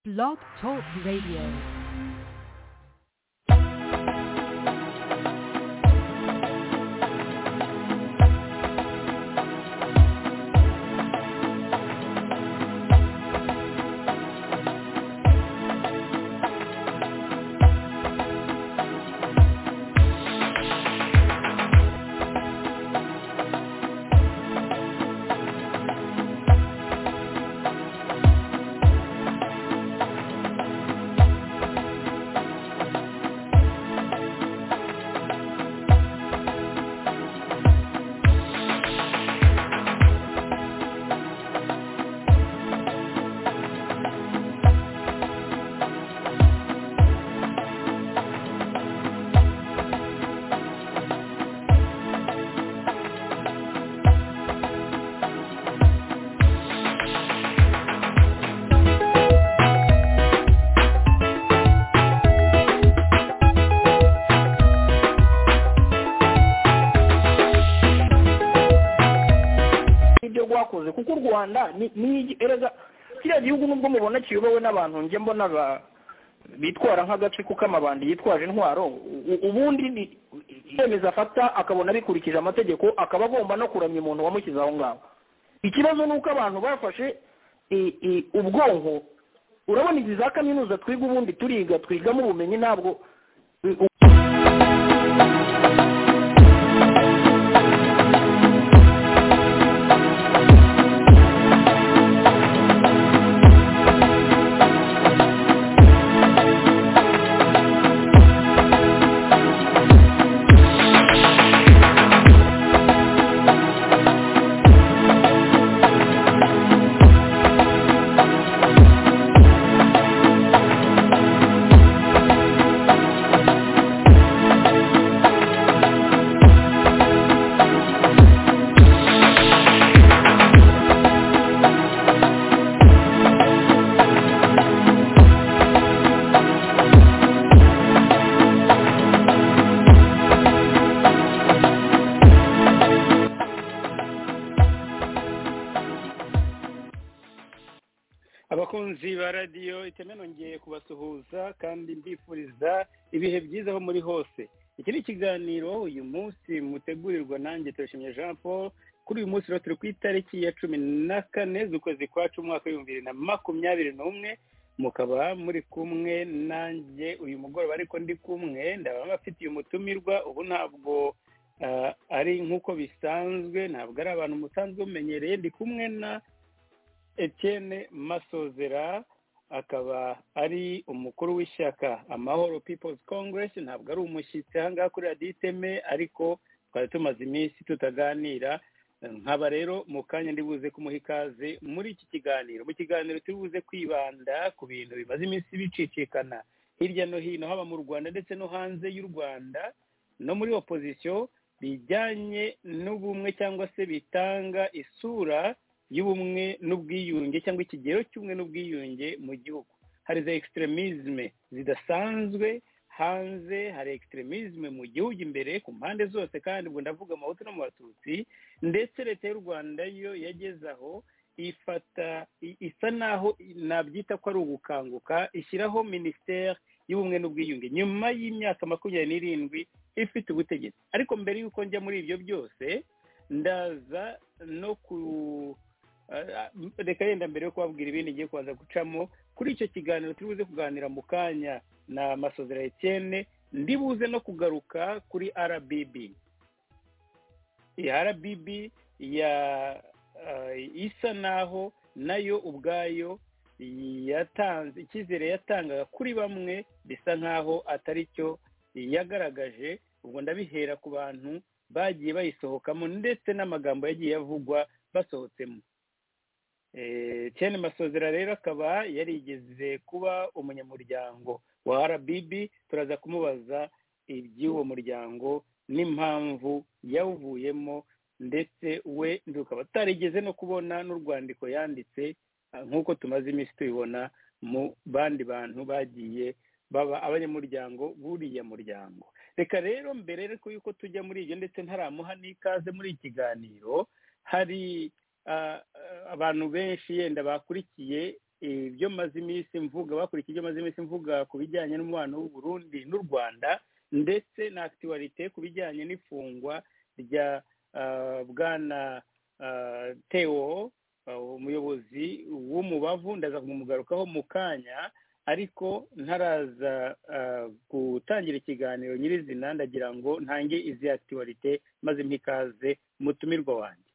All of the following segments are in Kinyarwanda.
Blog Talk Radio. ibyo rwakoze kuko u rwanda ni- ni erega kiriya gihugu nubwo mubona kiyobowe n'abantu njye mbona ba- bitwara nk'agace kuko amabandi yitwaje intwaro u- ubundi ni icyemezo afata akabona bikurikije amategeko akaba agomba no kuramya umuntu wamushyize aho ngaho ikibazo ni uko abantu bafashe i- i- ubwonko urabona izi za kaminuza twiga ubundi turiga twigamo ubumenyi ntabwo abakunzi ba radiyo iteme nongeye kubasuhuza kandi mbifuriza ibihe byiza aho muri hose iki ni ikiganiro uyu munsi mutegurirwa nanjye turashimye jean paul kuri uyu munsi rero turi ku itariki ya cumi na kane z'ukwezi kwa cumi umwaka w'ibihumbi bibiri na makumyabiri n'umwe mukaba muri kumwe nanjye uyu mugoroba ariko ndi kumwe ndaba mbafitiye umutumirwa ubu ntabwo ah, ari nk'uko bisanzwe ntabwo ari abantu musanzwe mumenyereye ndi kumwe na Etienne Masozera akaba ari umukuru w'ishyaka Amahoro People's Congress ntabwo ari umushyitsi aha ngaha kuri radiyo iteme ariko twari tumaze iminsi tutaganira nkaba rero mu kanya ndi buze kumuha ikaze muri iki kiganiro mu kiganiro turi buze kwibanda ku bintu bimaze iminsi bicicikana hirya no hino haba mu rwanda ndetse no hanze y'u rwanda no muri opozisiyo bijyanye n'ubumwe cyangwa se bitanga isura y'ubumwe n'ubwiyunge cyangwa ikigero cy'ubumwe n'ubwiyunge mu gihugu hari za extremisme zidasanzwe hanze hari extremisme mu gihugu imbere ku mpande zose kandi ubwo ndavuga amahutu no mu batutsi ndetse leta y'u rwanda yo yageze aho ifata i- isa naho nabyita ko ari ugukanguka ishyiraho minisiteri y'ubumwe n'ubwiyunge nyuma y'imyaka makumyabiri n'irindwi ifite ubutegetsi ariko mbere y'uko njya muri ibyo byose ndaza no ku ah, reka yenda mbere yo kubabwira ibindi ngiye kubanza gucamo kuri icyo kiganiro turi buze kuganira mu kanya na masozera etienne ndi buze no kugaruka kuri rbb iyi rbb ya ah, isa naho nayo ubwayo yatanze icyizere yatangaga kuri bamwe bisa nkaho atari cyo yagaragaje ubwo ndabihera ku bantu bagiye bayisohokamo ndetse n'amagambo yagiye avugwa basohotsemo Eh, Etienne masozera rero akaba yarigeze kuba umunyamuryango wa rbb turaza kumubaza iby'uwo muryango n'impamvu yawuvuyemo ndetse we tukaba atarigeze no kubona n'urwandiko yanditse ah, nk'uko tumaze iminsi tubibona mu bandi bantu bagiye baba abanyamuryango buriya muryango reka rero mbere ariko yuko tujya muri ibyo ndetse ntaramuha n'ikaze muri iki kiganiro hari ah, ah, abantu benshi yenda bakurikiye ibyo maze iminsi mvuga bakurikiye ibyo maze iminsi mvuga ku bijyanye n'umubano w'u Burundi n'u Rwanda ndetse na akitiwarite ku bijyanye n'ifungwa rya ah, bwana ah, Theo ah, umuyobozi w'umubavu ndaza kumugarukaho mu kanya ariko ntaraza ah, gutangira ikiganiro nyirizina ndagira ngo ntange izi akitiwarite maze mpikaze umutumirwa wanjye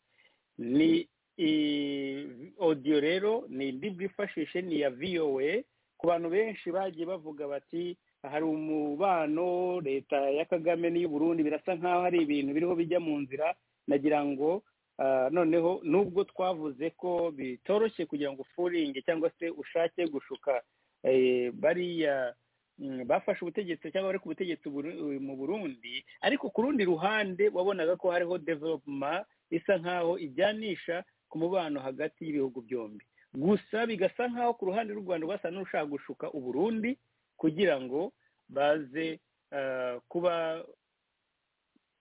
ni i- audio rero ni indi bwifashishe ni iya voa ku bantu benshi bagiye bavuga bati hari umubano leta ya kagame n'iy'u burundi birasa nk'aho hari ibintu biriho bijya mu nzira nagira ngo ah, noneho nubwo twavuze ko bitoroshye kugira ngo ufuringe cyangwa se ushake gushuka eh, bariya mm, bafashe ubutegetsi cyangwa bari ku butegetsi Buru- mu burundi ariko ku rundi ruhande wabonaga ko hariho development isa nk'aho ijyanisha ku mubano hagati y'ibihugu byombi gusa bigasa nk'aho ku ruhande rw'u rwanda basa n'ushaka gushuka uburundi kugira ngo baze ah, kuba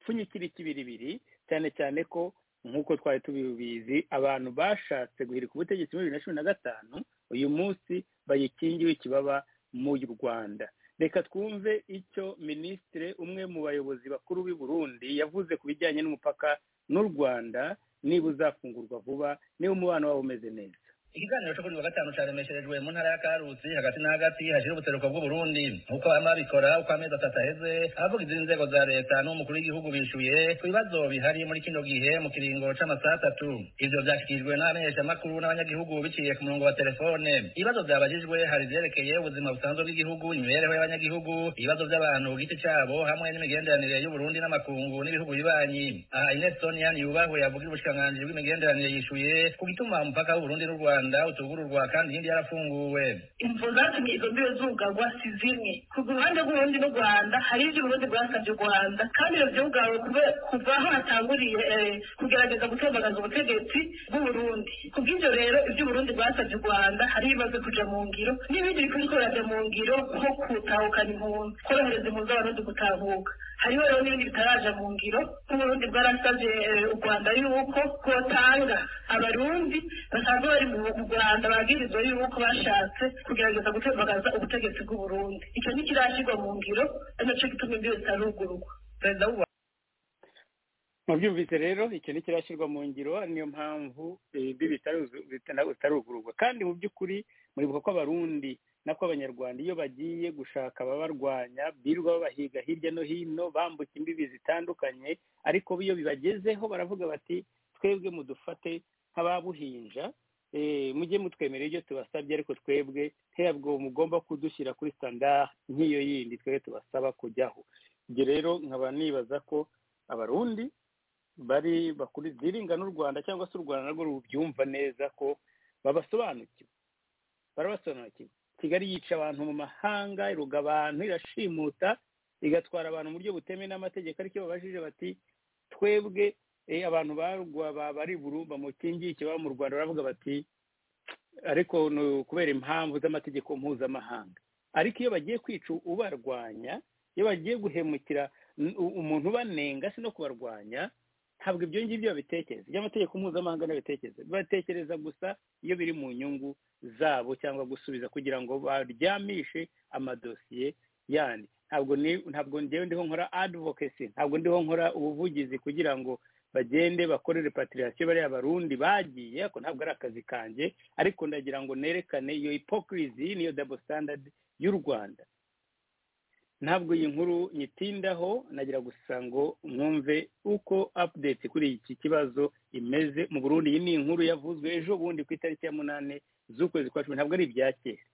pfunyikira ikibiribiri cyane cyane ko nk'uko twari tubibizi abantu bashatse guhirika ubutegetsi muri bibiri na cumi na gatanu uyu munsi bayikingiwe ikibaba mu rwanda reka twumve icyo minisitiri umwe mu bayobozi bakuru b'i burundi yavuze ku bijyanye n'umupaka n'u rwanda niba uzafungurwa vuba niba umubano waba umeze neza ikiganiro cyo kuri wa gatanu cyaremesherejwe mu ntara ya karutsi hagati na hagati hashyira ubuseruko bw'uburundi uko bamwe babikora uko amezi atatu aheze abavugizi b'inzego za leta n'umukuru w'igihugu bishuye ku bibazo bihari muri kino gihe mu kiringo cy'amasaha atatu ivyo vyashyikirijwe n'abamenyeshamakuru n'abanyagihugu biciye ku murongo wa telefone ibibazo vyabajijwe hari ivyerekeye ubuzima busanzwe bw'igihugu imibereho y'abanyagihugu ibibazo by'abantu ku giti cabo hamwe n'imigenderanire y'uburundi n'amakungu n'ibihugu bibanyi aha ines sonia ntiyubahwe yavugira ubushikiranganji bw'imigenderanire yishuye ku gituma umupaka w'uburundi n'u rwanda utugururwa kandi iyindi yarafunguwe imvo zatumye izo mbibe zugarwa si zimwe ku ruhande rw'urundi n'u rwanda hari ibyo urundi rwasabye u rwanda kandi ibyo byugawe kube- kuva aho hatanguriye eh, kugerageza gutembagaza ubutegetsi bw'uburundi ku bw'ibyo rero ibyo uburundi rwasabye u rwanda hari ibibazo kuja mu ngiro n'ibindi bikwiye ko birajya mu ngiro nko gutahukana impunzi korohereza impunzi z'abarundi gutahuka hariho rero n'ibindi bitaraja mu ngiro nk'uburundi bwarasabye eh, u rwanda yuko bwotanga abarundi basanzwe bari mu mu rwanda bagirizwa yuko bashatse kugerageza gutembagaza ubutegetsi bw'uburundi icyo ntikirashyirwa mu ngiro ari nacyo gituma imbibe zitarugurwa perezida w'u mubyumvise rero icyo ntikirashyirwa mu ngiro ari niyo mpamvu ibyo bitaruzu- bitana- bitarugururwa kandi mu by'ukuri muribuka ko abarundi nako abanyarwanda iyo bagiye gushaka ababarwanya birirwa babahiga hirya no hino bambuka imbibi zitandukanye ariko iyo bibagezeho baravuga bati twebwe mudufate nk'ababuhinja eh, mujye mutwemerera ibyo tubasabye ariko twebwe ntabwo mugomba kudushyira kuri standard nk'iyo yindi twebwe tubasaba kujyaho ibyo rero nkaba nibaza ko abarundi bari bakuri ziringa n'u rwanda cyangwa se u rwanda narwo rubyumva neza ko babasobanukiwe barabasobanukiwe kigali yica abantu mu mahanga iruga abantu irashimuta igatwara abantu mu buryo butemewe n'amategeko ariko iyo babajije bati twebwe eh, abantu barwa ba- bari burumba mukingi ikiba mu rwanda baravuga bati ariko ni ukubera impamvu z'amategeko mpuzamahanga ariko iyo bagiye kwica ubarwanya iyo bagiye guhemukira n- u- umuntu ubanenga si no kubarwanya ntabwo ibyo ngibyo babitekereza ibyo amategeko mpuzamahanga n'abitekereza batekereza gusa iyo biri mu nyungu zabo cyangwa gusubiza kugira ngo baryamishe amadosiye yandi ntabwo ni ntabwo ngewe ndiho nkora advocacy ntabwo ndiho nkora ubuvugizi kugira ngo bagende bakore repatriation bariya barundi bagiye ako ntabwo ari akazi kanjye ariko ndagira ngo nerekane iyo hypocrisy niyo double standard y'u rwanda ntabwo iyi nkuru nyitindaho nagira gusa ngo mwumve uko update kuri iki kibazo imeze mu burundi iyi ni inkuru yavuzwe ejo bundi ku itariki ya munani z'ukwezi kwa cumi ntabwo ari ibya kera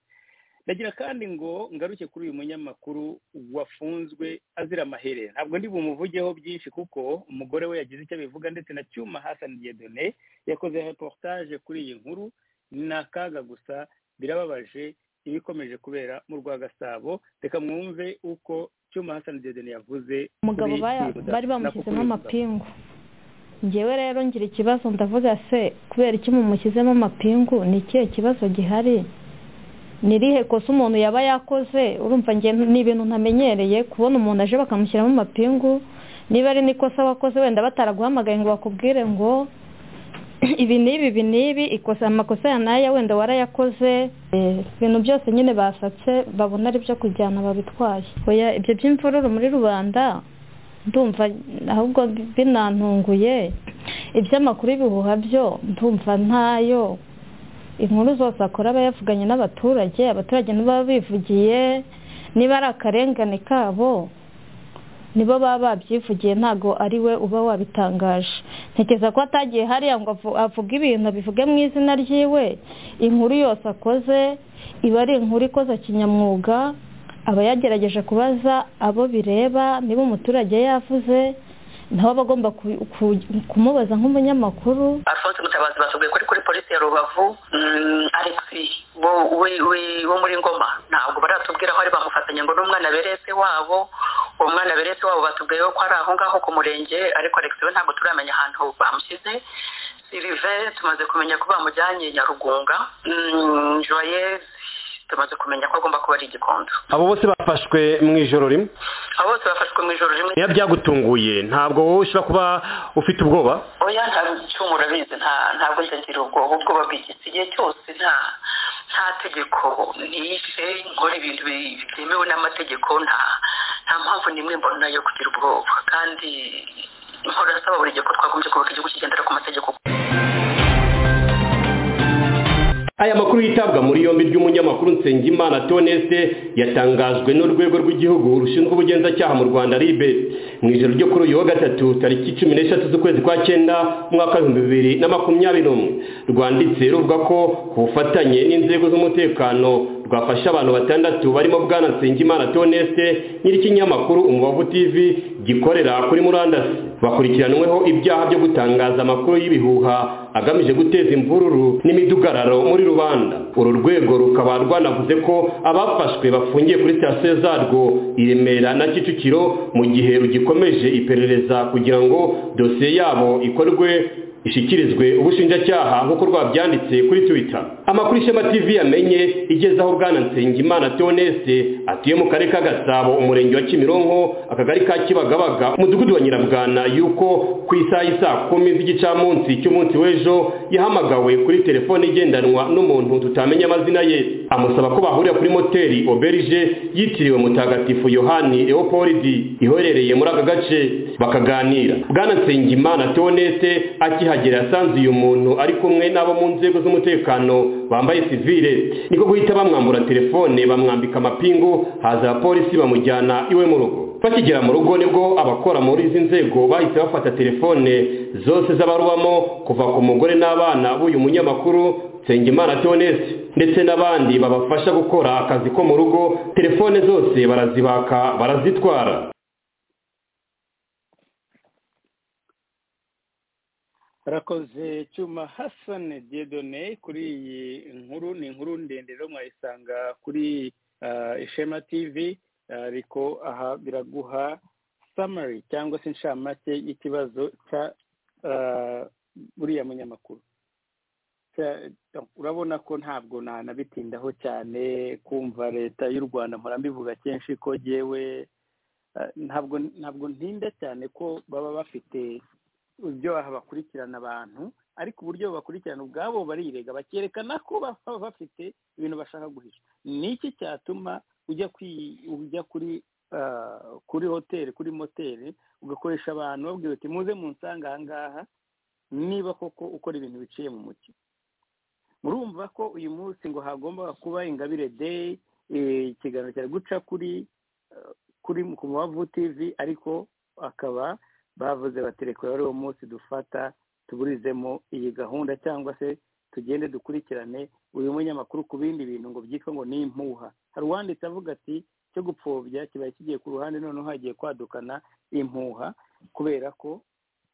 ndagira kandi ngo ngaruke kuri uyu munyamakuru wafunzwe azira amaherere ntabwo ndi bumuvugeho byinshi kuko umugore we yagize icyo abivuga ndetse na cyuma Hassan Dieudonné yakoze reportage kuri iyi nkuru ni akaga gusa birababaje ibikomeje kubera mu rwa gasabo reka mwumve uko cyuma Hassan Dieudonné yavuze umugabo kuri baya- iyi- bari bamushyizemo nako kuri iyi- amapingu ngewe rero ngira ikibazo ndavuga se kubera iki mumushyizemo amapingu ni ikihe kibazo gihari ni irihe kosa umuntu yaba yakoze urumva nge ni ibintu ntamenyereye kubona umuntu aje bakamushyiramo amapingu niba ari n'ikosa wakoze wenda bataraguhamagaye ngo bakubwire ngo ibi n'ibi ibi n'ibi ikosa amakosa ya naya wenda warayakoze Eh, ibintu byose nyine basatse babona ari byo kujyana babitwaye oya ibyo by'imvururu muri rubanda ndumva ahubwo binantunguye iby'amakuru ibihuha byo ndumva ntayo inkuru zose akora aba yavuganye n'abaturage abaturage nibo baba bivugiye niba ari akarengane kabo nibo baba babyivugiye ntago ari we uba wabitangaje ntekereza ko atagiye hariya ngo avu- avuge ibintu abivuge mu izina ryiwe inkuru yose akoze iba ari inkuru ikoze kinyamwuga aba yagerageje kubaza abo bireba niba umuturage yavuze nawe aba agomba ku- ku- kumubaza nk'umunyamakuru alphonse mutabazi batubwiye kuri kuri polisi ya rubavu mm, alex bo we- we- wo muri ngoma ntabwo baratubwira aho ari bamufatanya ngo n'umwana beretse wabo uwo mwana beretse wabo batubwiye ko ari aho ngaho ku murenge ariko alex we ntabwo turamenya ahantu bamushyize silive tumaze kumenya ko bamujyanye nyarugunga Mm, joyeuse tumaze kumenya ko agomba kuba ari igikondo abo bose bafashwe mu ijoro rimwe abo bose bafashwe mu ijoro rimwe niba byagutunguye ntabwo wowe ushobora kuba ufite ubwoba oya nta cyuma urabizi nta- ntabwo njya ngira ubwoba ubwoba bw'igiti igihe cyose nta nta tegeko nishe nkora ibintu bi- bitemewe n'amategeko nta nta mpamvu n'imwe mbona yo kugira ubwoba kandi nkora asaba buri gihe ko twagombye kubaka igihugu kigendera ku mategeko aya makuru yitabwa muri yombi ry'umunyamakuru Nsengimana Toneste yatangajwe n'urwego rw'igihugu rushinzwe ubugenzacyaha mu Rwanda RIB mu ijoro ryo kuri uyu wa gatatu tariki cumi n'eshatu z'ukwezi kwa cyenda mu mwaka w'ibihumbi bibiri na makumyabiri n'umwe rwanditse ruvuga ko ku bufatanye n'inzego z'umutekano rwafashe abantu batandatu barimo bwana Nsengimana Toneste nyir'ikinyamakuru Umubavu TV gikorera kuri murandasi bakurikiranweho ibyaha byo gutangaza amakuru y'ibihuha agamije guteza imvururu n'imidugararo muri rubanda uru rwego rukaba rwanavuze ko abafashwe bafungiye kuri sitasiyo zarwo i remera na kicukiro mu gihe rugikomeje iperereza kugira ngo dosiye yabo ikorwe ishyikirizwe ubushinjacyaha nk'uko rwabyanditse kuri twitter amakuru ishema tv yamenye igezaho bwana nsengimana tonese atuye mu karere ka gasabo umurenge wa kimironko akagari ka kibagabaga umudugudu wa nyirabwana yuko ku isaha y'isa kumi z'igicamunsi cy'umunsi w'ejo yahamagawe kuri telefone igendanwa n'umuntu tutamenya amazina ye amusaba ko bahurira kuri moteri oberije yitiriwe mutagatifu yohani leopolidi iherereye muri aka gace bakaganira bwana nsengimana tonese akihagera yasanze uyu muntu ari kumwe n'abo mu nzego z'umutekano bambaye sivile niko guhita bamwambura telefone bamwambika amapingu haza abapolisi bamujyana iwe mu rugo bakigera mu rugo nibwo abakora muri izi nzego bahise bafata telefone zose z'abarubamo kuva ku mugore n'abana b'uyu munyamakuru nsengimana tonese ndetse n'abandi babafasha gukora akazi ko mu rugo telefone zose barazibaka barazitwara barakoze cyuma hasane diedone kuri iyi nkuru ni inkuru ndende rero mwayisanga kuri ah, ishema tv ariko aha biraguha samari cyangwa se inshamake y'ikibazo cya ah, buriya munyamakuru Cya- urabona ko ntabwo nanabitindaho cyane kumva leta y'u rwanda mpora mbivuga kenshi ko yewe ntabwo ntabwo ntinda cyane ko baba bafite ibyaha bakurikirana abantu ariko uburyo bakurikirana ubwabo barirega bakerekana ko baba bafite ibintu bashaka guhisha ni iki cyatuma ujya kwi ujya kuri ah, kuri hoteli kuri moteri ugakoresha abantu babwira uti muze munsanga aha ngaha niba koko ukora ibintu biciye mu mucyo murumva ko uyu munsi ngo hagombaga kuba ingabire deyi ikiganiro cyari guca kuri eh, kuri ku mubavu tivi ariko akaba bavuze bati reka rero uwo munsi dufata tuburizemo iyi gahunda cyangwa se tugende dukurikirane uyu munyamakuru ku bindi bintu ngo byitwa ngo ni impuha hari uwanditse avuga ati cyo gupfobya kibaye kigiye ku ruhande noneho hagiye kwadukana impuha kubera ko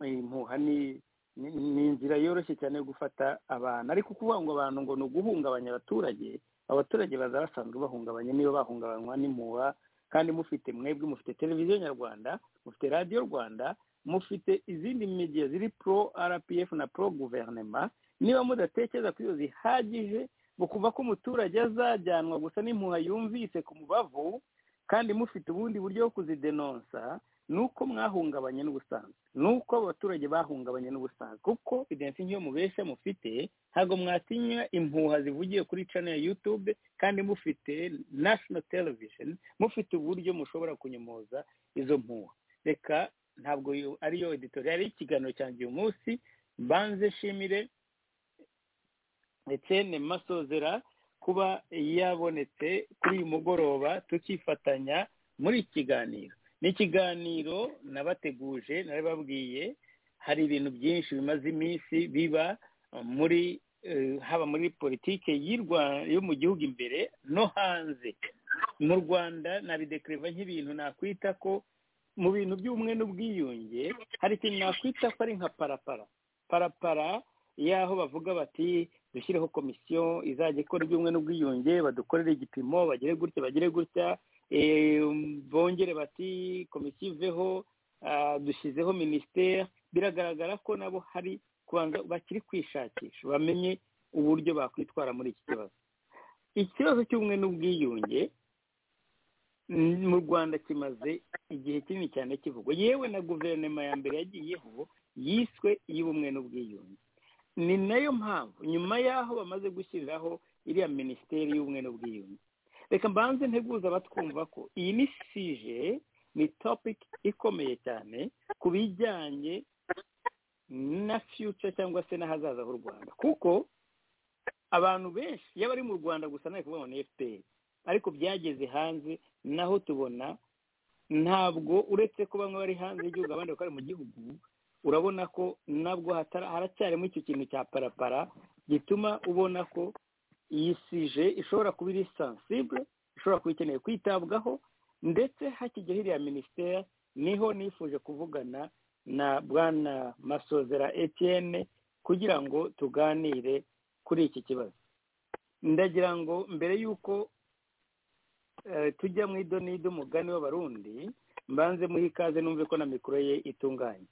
iyi mpuha ni ni- ni inzira yoroshye cyane yo gufata abantu ariko kuvuga ngo abantu ngo ni uguhungabanya abaturage abaturage baza basanzwe bahungabanye niba bahungabanywa n'impuha kandi mufite mwebwe mufite televiziyo nyarwanda mufite radiyo rwanda mufite izindi media ziri pro rpf na pro guverinema niba mudatekereza ko iyo zihagije bukumva ko umuturage azajyanwa gusa n'impuha yumvise ku mubavu kandi mufite ubundi buryo bwo kuzidenonsa ni uko mwahungabanye n'ubusanzwe ni uko abaturage bahungabanye n'ubusanzwe kuko idensi nk'iyo mubeshya mufite ntabwo mwatinya impuha zivugiye kuri cano ya yutube kandi mufite nashono televisheni mufite uburyo mushobora kunyomoza izo mpuha reka ntabwo yo- ariyo editorial y'ikiganiro cyanjye uyu munsi mbanze nshimire Etienne Masozera kuba yabonetse kuri uyu mugoroba tukifatanya muri iki kiganiro ni ikiganiro nabateguje narababwiye hari ibintu byinshi bimaze iminsi biba muri eh, haba muri politike y'u Rwa- yo mu gihugu imbere no hanze mu rwanda nabidekereva nk'ibintu nakwita ko mu bintu by'ubumwe n'ubwiyunge hari ikintu nakwita ko ari nka parapara parapara y'aho bavuga bati dushyireho komisiyo izajya ikora iby'ubumwe n'ubwiyunge badukorere igipimo bagere gutya bagere gutya Eh, bongere bati komisiyo iveho ah, dushyizeho minisiteri biragaragara ko nabo hari kubanza bakiri kwishakisha bamenye uburyo bakwitwara muri iki kibazo ikibazo cy'ubumwe n'ubwiyunge mm, mu rwanda kimaze igihe kinini cyane kivugwa yewe na guverinoma ya mbere yagiyeho yiswe iy'ubumwe n'ubwiyunge ni nayo mpamvu nyuma y'aho bamaze gushyiriraho iriya minisiteri y'ubumwe n'ubwiyunge reka mbanze nteguza abatwumva ko iyi ni sije ni topiki ikomeye cyane ku bijyanye na fiyuca cyangwa se n'ahazaza h'u rwanda kuko abantu benshi iyo bari mu rwanda gusa ntabwo kuvuga ngo ni fpr ariko byageze hanze naho tubona ntabwo uretse ko bamwe bari hanze y'igihugu abandi bakaba bari mu gihugu urabona ko nabwo hatara- haracyarimo icyo kintu cya parapara gituma ubona ko iyi sije ishobora kuba iri sensible ishobora kuba ikeneye kwitabwaho ndetse hakijya hiriya minisiteri niho nifuje kuvugana na bwana masozera etienne kugira ngo tuganire kuri iki kibazo ndagira ngo mbere y'uko eh, tujya mu idonide umugani w'abarundi mbanze muhe ikaze numve ko na mikoro ye itunganye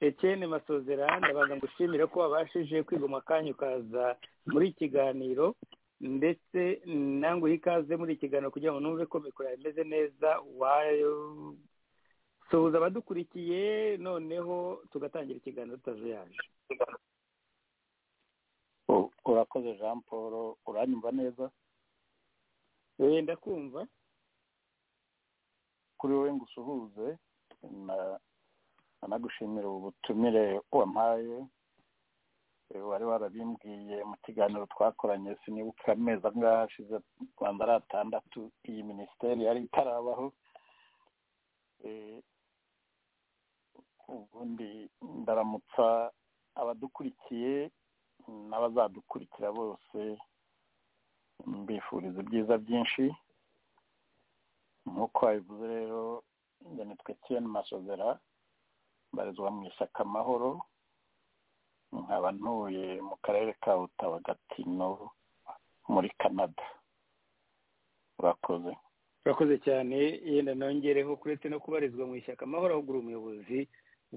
etienne masozera ndabanza ngushimire ko wabashije kwigoma akanya ukaza muri iki kiganiro ndetse nanguhe ikaze muri iki kiganiro kugira ngo numve ko mikoro yawe imeze neza wasuhuza abadukurikiye noneho tugatangira ikiganiro tutazuyaje urakoze jean paul uranyumva neza eh ndakumva kuri wowe ngo usuhuze na- anagushimira ubu butumire wampaye Eh, wari warabimbwiye mu kiganiro twakoranye sinibuka amezi angahe ashize rwanda ari atandatu iyi minisiteri yari itarabaho Eh, ubundi ndaramutsa abadukurikiye n'abazadukurikira bose mbifuriza ibyiza byinshi nk'uko wabivuze rero njye nitwa Etienne Masozera mbarizwa mu ishyaka amahoro nkaba ntuye mu karere ka Ottawa Gatineau muri Canada urakoze urakoze cyane yenda nongereho kuretse no kubarizwa mu ishyaka amahoro ahubwo uri umuyobozi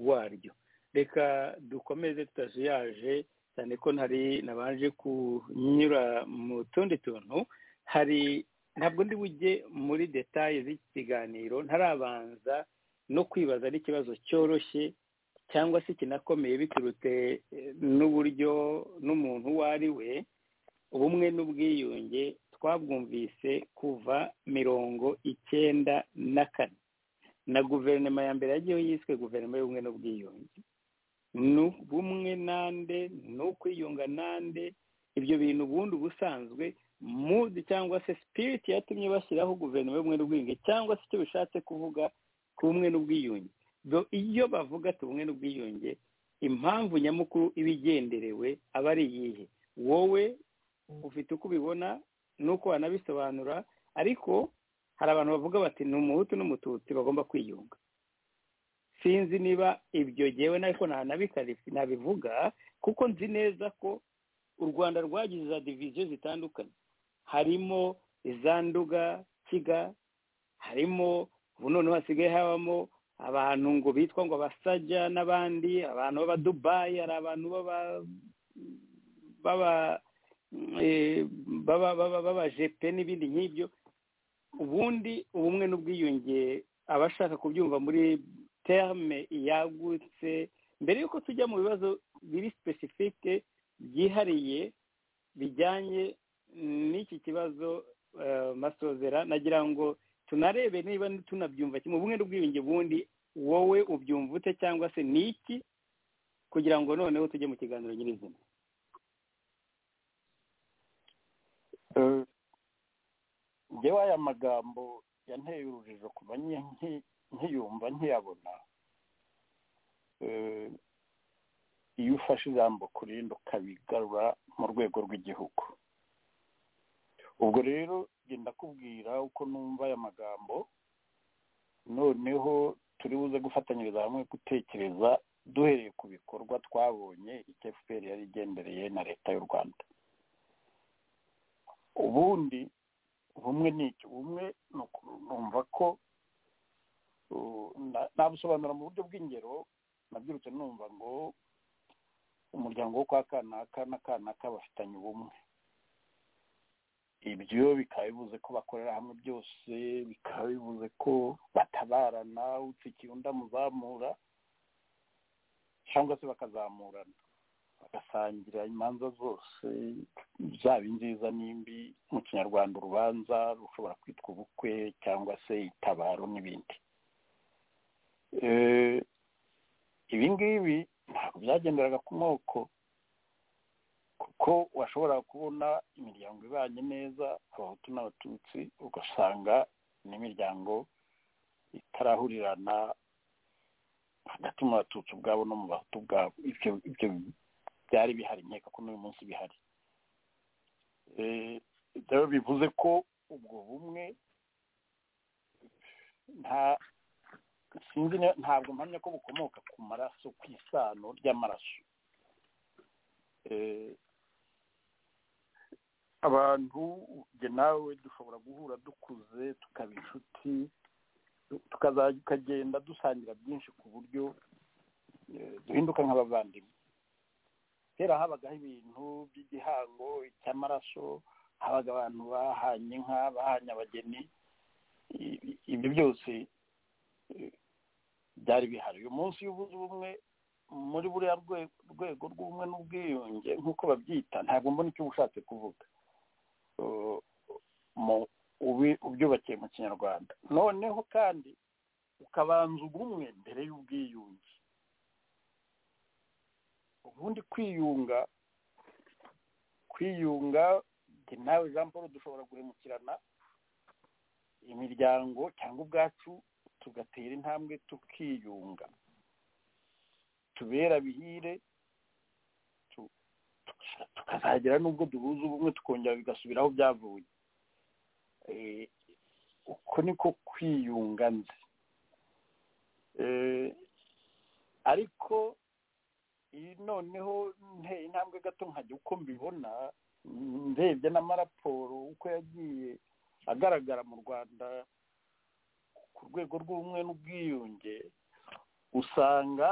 waryo reka dukomeze tutazuyaje cyane ko ntari nabanje kunyura mu tundi tuntu hari ntabwo ndi bujye muri detaye z'iki kiganiro ntarabanza no kwibaza ari ikibazo cyoroshye cyangwa se kinakomeye biturutse eh, n'uburyo n'umuntu uwo ari we ubumwe n'ubwiyunge twabwumvise kuva mirongo icyenda na kane na guverinoma ya mbere yagiyeho yiswe guverinoma y'ubumwe n'ubwiyunge ni ubumwe nande ni ukwiyunga nande ibyo bintu ubundi ubusanzwe mudi cyangwa se sipiriti yatumye bashyiraho guverinoma y'ubumwe n'ubwiyunge cyangwa se icyo bishatse kuvuga ku bumwe n'ubwiyunge Do iyo bavuga ati ubumwe n'ubwiyunge impamvu nyamukuru iba igenderewe aba ari iyihe wowe ufite uko ubibona n'uko wanabisobanura ariko hari abantu bavuga bati ni umuhutu n'umututsi bagomba kwiyunga sinzi niba ibyo ngewe ariko nabivuga kuko nzi neza ko u rwanda rwagize za diviziyo zitandukanye harimo iza nduga kiga harimo ubu noneho hasigaye habamo abantu ngo bitwa ngo abasajya n'abandi abantu b'abadubayi hari abantu b'aba b'aba eh, baba baba babajepe n'ibindi nk'ibyo ubundi ubumwe n'ubwiyunge abashaka kubyumva muri terme yagutse mbere y'uko tujya mu bibazo biri sipesifike byihariye bijyanye n'iki kibazo masozera nagira ngo tunarebe niba tunabyumva kimwe bumwe n'ubwiyunge bundi wowe ubyumva ute cyangwa se ni iki kugira ngo noneho tujye mu kiganiro nyirizina ngewe aya magambo yanteye urujijo kuba nkiyumva nkiyabona iyo ufashe ijambo kurinda ukabigarura mu rwego rw'igihugu ubwo rero genda kubwira uko numva aya magambo noneho turi buze gufatanyiriza hamwe gutekereza duhereye ku bikorwa twabonye icyo efuperi yari igendereye na leta y'u rwanda ubundi bumwe ni iki bumwe ni ukumva ko nabusobanura mu buryo bw'ingero nabyirutse numva ngo umuryango wo kwa kanaka na kanaka bafitanye ubumwe ibyo bikaba bivuze ko bakorera hamwe byose bikaba bivuze ko batabarana utsikiye undi amuzamura cyangwa se bakazamurana bagasangira imanza zose zaba nziza n'imbi mu kinyarwanda urubanza rushobora kwitwa ubukwe cyangwa se itabaro n'ibindi ibi ngibi ntabwo byagenderaga ku moko kuko washobora kubona imiryango ibanye neza abahutu n'abatutsi ugasanga n'imiryango itarahurirana hagati mu batutsi ubwabo no mu bahutu ubwabo ibyo byari bihari nkeka ko n'uyu munsi bihari rero bivuze ko ubwo bumwe nta sinzi ntabwo mpamya ko bukomoka ku maraso ku isano ry'amaraso abantu nawe dushobora guhura dukuze tukaba inshuti tukagenda dusangira byinshi ku buryo duhinduka nk'abavandimwe kera habagaho ibintu by'igihango icy'amaraso habaga abantu bahanye inka bahanye abageni ibyo byose byari bihari uyu munsi iyo ubuze ubumwe muri buriya rwego rw'ubumwe n'ubwiyunge nk'uko babyita ntabwo mbona icyo ushatse kuvuga ubyubakiye mu kinyarwanda noneho kandi ukabanza ubumwe mbere y'ubwiyunge ubundi kwiyunga kwiyunga nawe jean paul dushobora guhemukirana imiryango cyangwa ubwacu tugatera intambwe tukiyunga tubera bihire tukazagera n'ubwo duhuza ubumwe tukongera bigasubira aho byavuye uko niko kwiyunga nzi ariko noneho nteye intambwe gato nkajya uko mbibona ndebye n'amaraporo uko yagiye agaragara mu rwanda ku rwego rw'ubumwe n'ubwiyunge usanga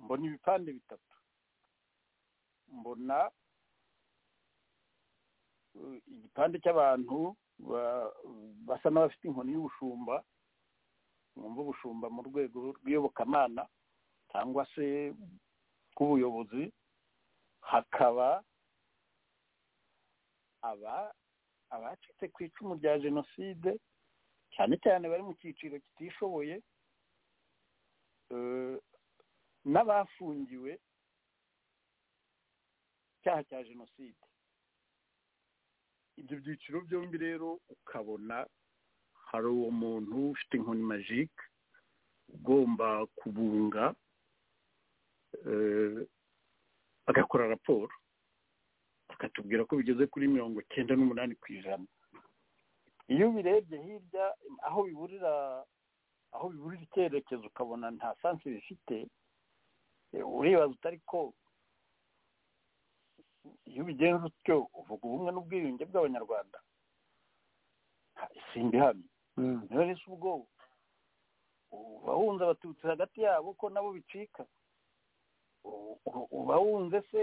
mbona ibipande bitatu mbona igipande cy'abantu basa n'abafite inkoni y'ubushumba mwumva ubushumba mu rwego rw'iyobokamana cyangwa se bw'ubuyobozi hakaba aba abacitse ku icumu rya jenoside cyane cyane bari mu cyiciro kitishoboye n'abafungiwe icyaha cya jenoside ibyo byiciro byombi rero ukabona hari uwo muntu ufite inkoni majike ugomba kubunga agakora raporo akatubwira ko bigeze kuri mirongo icyenda n'umunani ku ijana iyo ubirebye hirya aho biburira aho biburira icyerekezo ukabona nta sansi bifite uribaza utari ko iyo ubigenza utyo uvuga ubumwe n'ubwiyunge bw'abanyarwanda simbi hano niba rero ubwo uba wunze abatutsi hagati yabo ko nabo bicika uba wunze se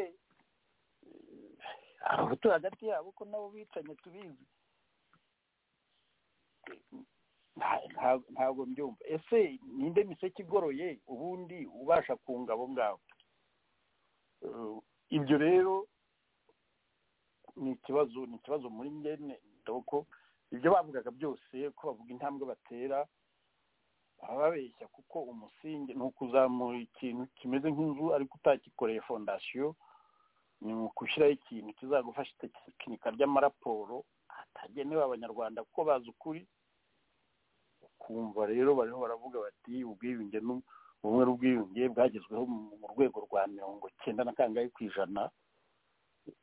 abahutu hagati yabo ko nabo bicanye tubizi ntabwo mbyumva ese ninde miseke igoroye ubundi ubasha kunga abo ngabo ibyo rero ni ikibazo ni ikibazo muri ngene doko ibyo bavugaga byose ko bavuga intambwe batera baba babeshya kuko umusingi ni ukuzamura ikintu kimeze nk'inzu ariko utakikoreye fondasiyo ni ukushyiraho ikintu kizagufasha itekinika ry'amaraporo atagenewe abanyarwanda kuko bazi ukuri ukumva rero bariho baravuga bati ubwiyunge ubumwe n'ubwiyunge bwagezweho mu rwego rwa mirongo cyenda na kangahe ku ijana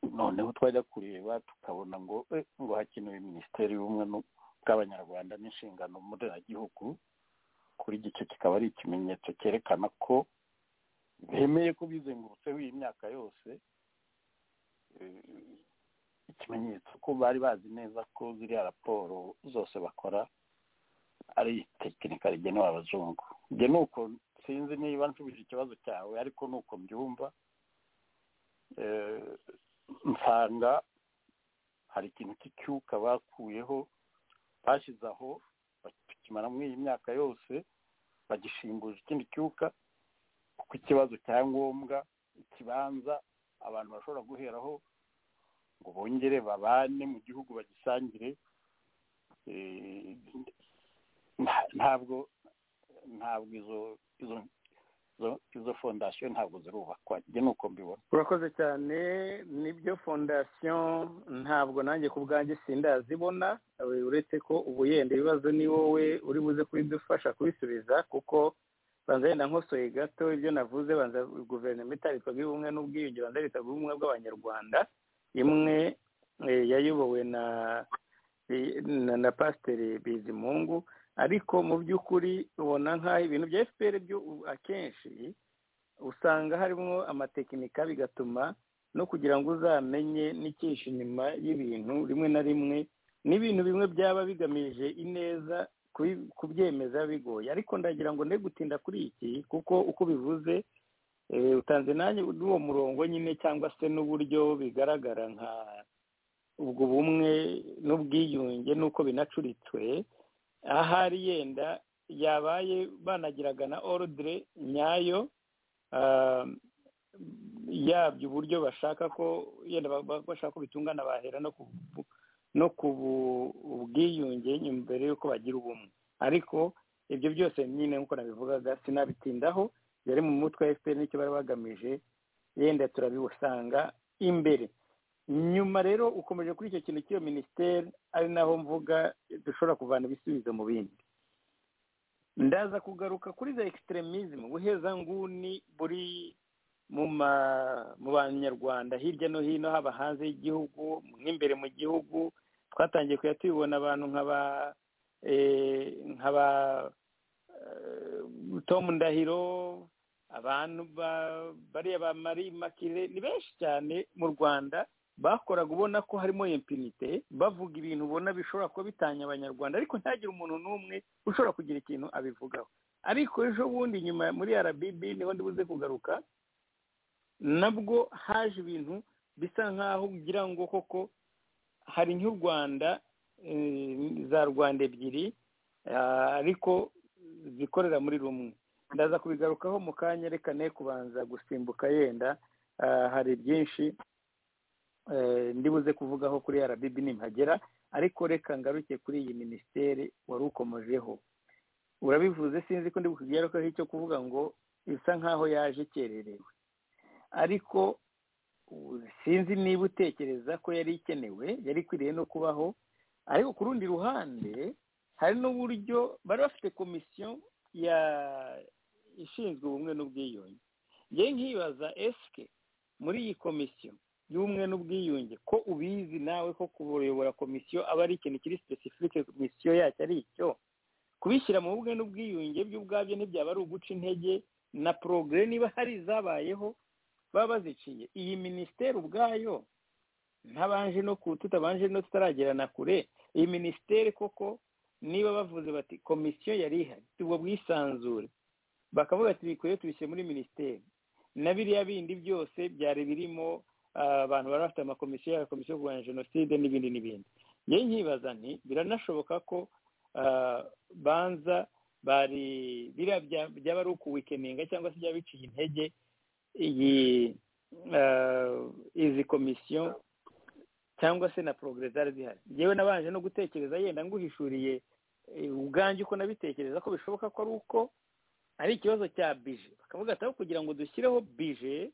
noneho twajya kureba tukabona ngo ngo hakenewe minisiteri y'ubumwe bw'abanyarwanda n'inshingano mboneragihugu kuri gicyo kikaba ari ikimenyetso cyerekana ko bemeye ko bizengurutseho iyi myaka yose ikimenyetso ko bari bazi neza ko ziriya raporo zose bakora ari tekinika rigenewe abazungu njye ni uko sinzi niba nsubije ikibazo cyawe ariko ni uko mbyumva nsanga hari ikintu cy'icyuka bakuyeho bashyize aho bakimara muri iyi myaka yose bagishinguje ikindi cyuka kuko ikibazo cya ngombwa ikibanza abantu bashobora guheraho ngo bongere babane mu gihugu bagisangire ntabwo ntabwo izo izo izo fondasiyo ntabwo zirubakwa njye ni uko mbibona urakoze cyane nibyo fondasiyo ntabwo nanjye ku bwanjye sindazibona uretse ko ubu yenda ibibazo ni wowe uri buze kubidufasha kubisubiza kuko banza yenda nkosoye gato ibyo navuze banza guverinoma itarikwaga ubumwe n'ubwiyunge banza yitwaga ubumwe bw'abanyarwanda imwe yayobowe na na pasiteri bizimungu ariko mu by'ukuri ubona nk'aho ibintu bya efuperi byo akenshi usanga harimo amatekinika bigatuma no kugira ngo uzamenye n'icyinshi inyuma y'ibintu rimwe na rimwe n'ibintu bimwe byaba bigamije ineza kubyemeza bigoye ariko ndagira ngo nde gutinda kuri iki kuko uko bivuze utanze nanjye n'uwo murongo nyine cyangwa se n'uburyo bigaragara nka ubwo bumwe n'ubwiyunge n'uko binacuritwe ahari yenda yabaye banagiraga na orudire nyayo yabyo uburyo bashaka ko yenda bashaka ko bitungana bahera no ku bwiyunge mbere y'uko bagira ubumwe ariko ibyo byose nyine nk'uko nabivugaga sinabitindaho yari mu mutwe wa efuperi n'icyo bari bagamije yenda turabibusanga imbere nyuma rero ukomeje kuri icyo kintu cy'iyo minisiteri ari naho mvuga dushobora kuvana ibisubizo mu bindi ndaza kugaruka kuri za ekisiteremizimu buhezanguni buri mu banyarwanda hirya no hino haba hanze y'igihugu n'imbere mu gihugu twatangiye kujya tubibona abantu nk'aba tomu ndahiro abantu bariya ba marie makire ni benshi cyane mu rwanda bakoraga ubona ko harimo impinite bavuga ibintu ubona bishobora kuba bitanya abanyarwanda ariko ntihagire umuntu n'umwe ushobora kugira ikintu abivugaho ariko ejo bundi nyuma muri RBB niho ndibuze kugaruka nabwo haje ibintu bisa nk'aho ugira ngo koko hari nk'u rwanda za rwanda ebyiri ariko zikorera muri rumwe ndaza kubigarukaho mu kanya reka ne kubanza gusimbuka yenda hari byinshi ndibuze kuvugaho kuri RBB nimpagera ariko reka ngaruke kuri iyi minisiteri wari ukomojeho urabivuze sinzi ko ndibukubwira icyo kuvuga ngo bisa nk'aho yaje ikererewe ariko sinzi niba utekereza ko yari ikenewe yari ikwiriye no kubaho ariko ku rundi ruhande hari n'uburyo bari bafite komisiyo ya ishinzwe ubumwe n'ubwiyunge njye nkibaza esike muri iyi komisiyo y'ubumwe n'ubwiyunge ko ubizi nawe ko kuyobora komisiyo aba ari ikintu kiri sipesifike komisiyo yacyo ari icyo kubishyira mu bumwe n'ubwiyunge byo ubwabyo ntibyaba ari uguca intege na porogare niba hari izabayeho baba baziciye iyi minisiteri ubwayo ntabanje no ku tutabanje no tutaragerana kure iyi minisiteri koko niba bavuze bati komisiyo yari ihari ubwo bwisanzure bakavuga ati bikwiye tubishyire muri minisiteri na biriya bindi byose byari birimo abantu bari bafite amakomisiyo yaba komisiyo yo kurwanya jenoside n'ibindi n'ibindi yewe nkibaza nti biranashoboka ko banza bari biriya byaba ari ukuwikeninga cyangwa se byaba biciye intege iyi izi komisiyo cyangwa se na porogere zari zihari yewe nabanje no gutekereza yenda nguhishuriye ubwanjye uko nabitekereza ko bishoboka ko ari uko ari ikibazo cya bije bakavuga ati aho kugira ngo dushyireho bije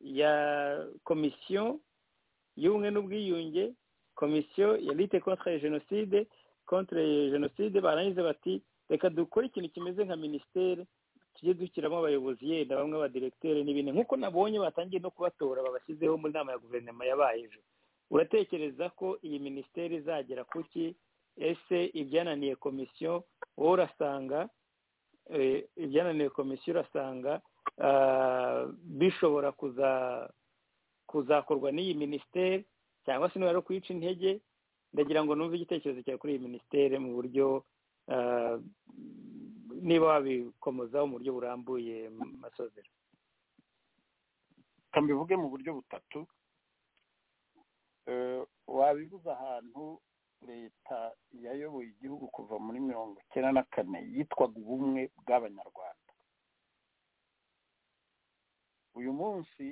ya komisiyo y'ubumwe n'ubwiyunge komisiyo ya lite kontwari jenoside kontwari jenoside barangiza bati reka dukore ikintu kimeze nka minisiteri tujye dushyiramo abayobozi yenda bamwe abadiregiteri n'ibindi nk'uko nabonye batangiye no kubatora babashyizeho mu nama ya guverinoma yabaye ejo uratekereza ko iyi minisiteri izagera ku ki ese ibyananiye komisiyo wowe urasanga ibyananiye komisiyo urasanga bishobora kuzakorwa n'iyi minisiteri cyangwa se niba ari ukuyica intege ndagira ngo numve igitekerezo cyawe kuri iyi minisiteri mu buryo niba wabikomozaho mu buryo burambuye masozera kambivuge mu buryo butatu wabivuze ahantu leta yayoboye igihugu kuva muri mirongo icyenda na kane yitwaga ubumwe bw'abanyarwanda uyu munsi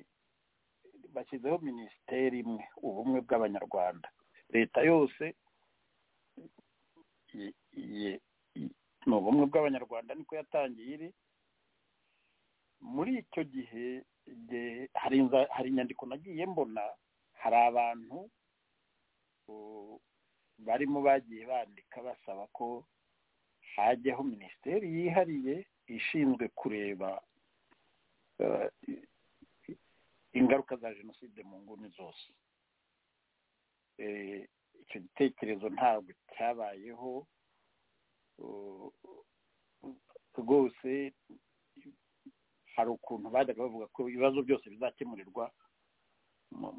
bashyizeho minisiteri imwe ubumwe bw'abanyarwanda leta yose ni ubumwe bw'abanyarwanda niko yatangiye iri muri icyo gihe hari inyandiko nagiye mbona hari abantu barimo bagiye bandika basaba ko hajyaho minisiteri yihariye ishinzwe kureba ingaruka za jenoside mu nguni zose icyo gitekerezo ntabwo cyabayeho rwose hari ukuntu bajyaga bavuga ko ibibazo byose bizakemurirwa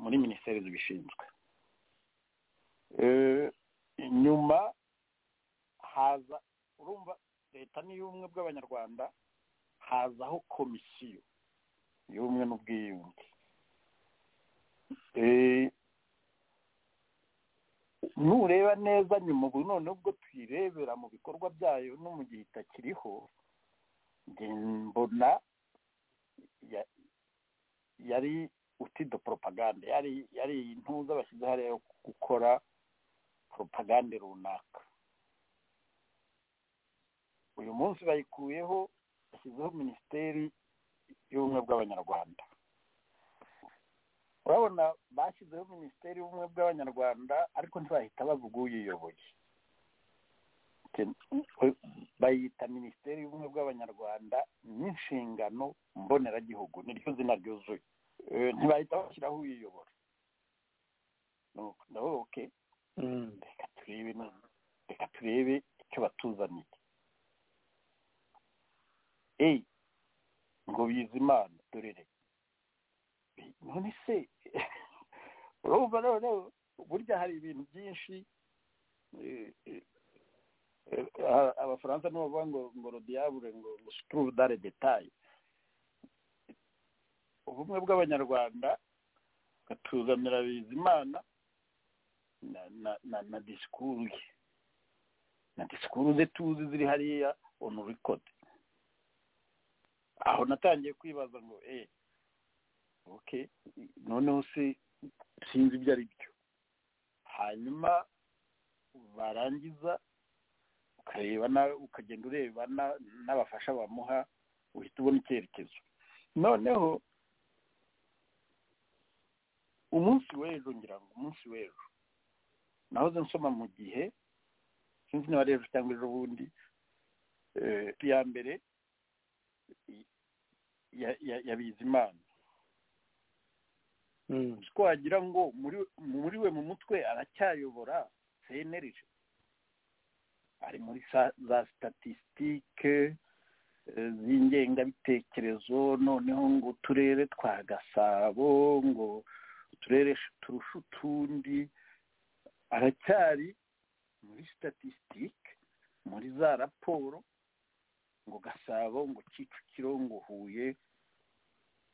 muri minisiteri zibishinzwe nyuma haza urumva leta ni y'ubumwe bw'abanyarwanda hazaho komisiyo y'ubumwe n'ubwiyunge nureba neza nyuma ubu noneho ubwo tuyirebera mu bikorwa byayo no mu gihe itakiriho mbona yari utido poropagande yari intuza bashyize hariya yo gukora poropagande runaka uyu munsi bayikuyeho bashyizeho minisiteri y'ubumwe bw'abanyarwanda urabona bashyizeho minisiteri y'ubumwe bw'abanyarwanda ariko ntibahita bavuga uyiyoboye bayita minisiteri y'ubumwe bw'abanyarwanda n'inshingano mboneragihugu niryo zina ryuzuye ntibahita bashyiraho uyiyobora ndavuga oke reka turebe reka turebe icyo batuzaniye eyi ngo bize imana dorere none se urumva none burya hari ibintu byinshi abafaransa nibo bavuga ngo ngo rodiyabure ngo ngo situruve dare detaye ubumwe bw'abanyarwanda gatuzanira bizimana na na na na disikuru ye na disikuru ze tuzi ziri hariya onu rikodi aho natangiye kwibaza ngo eee oke noneho se sinzi ibyo ari byo hanyuma barangiza ukareba nawe ukagenda ureba n'abafasha bamuha uhita ubona icyerekezo noneho umunsi w'ejo ngira ngo umunsi w'ejo nahoze nsoma mu gihe sinzi niba ari ejo cyangwa ejo bundi iya mbere yabizimana ko wagira ngo muri we mu mutwe aracyayobora senerije ari muri za statisitike z'ingengabitekerezo noneho ngo uturere twa gasabo ngo uturere turusha utundi aracyari muri statisitike muri za raporo ngo gasabo ngo kicukiro ngo huye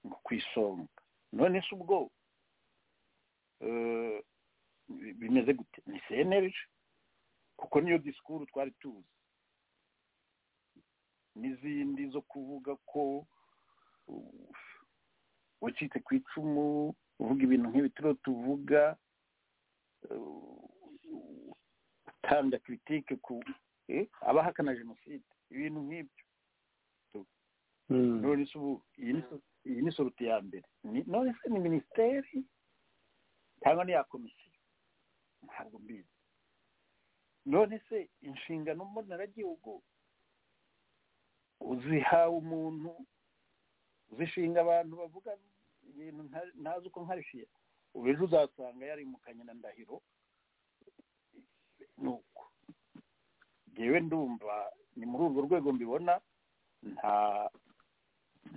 ngo ku isonga none se ubwo bimeze gute ni senerije kuko niyo disikuru twari tuzi n'izindi zo kuvuga ko wacitse ku icumu uvuga ibintu nk'ibi turiho tuvuga utanga kiritike ku abahakana jenoside ibintu nk'ibyo none se ubu iyi ni soruti ya mbere none se ni minisiteri cyangwa ni ya komisiyo ntabwo mbizi none se inshingano mboneragihugu uzihawe umuntu uzishinga abantu bavuga ibintu ntazi uko nkarishiye ubu ejo uzasanga yari mu kanya na ndahiro ni uko ngewe ndumva ni muri urwo rwego mbibona nta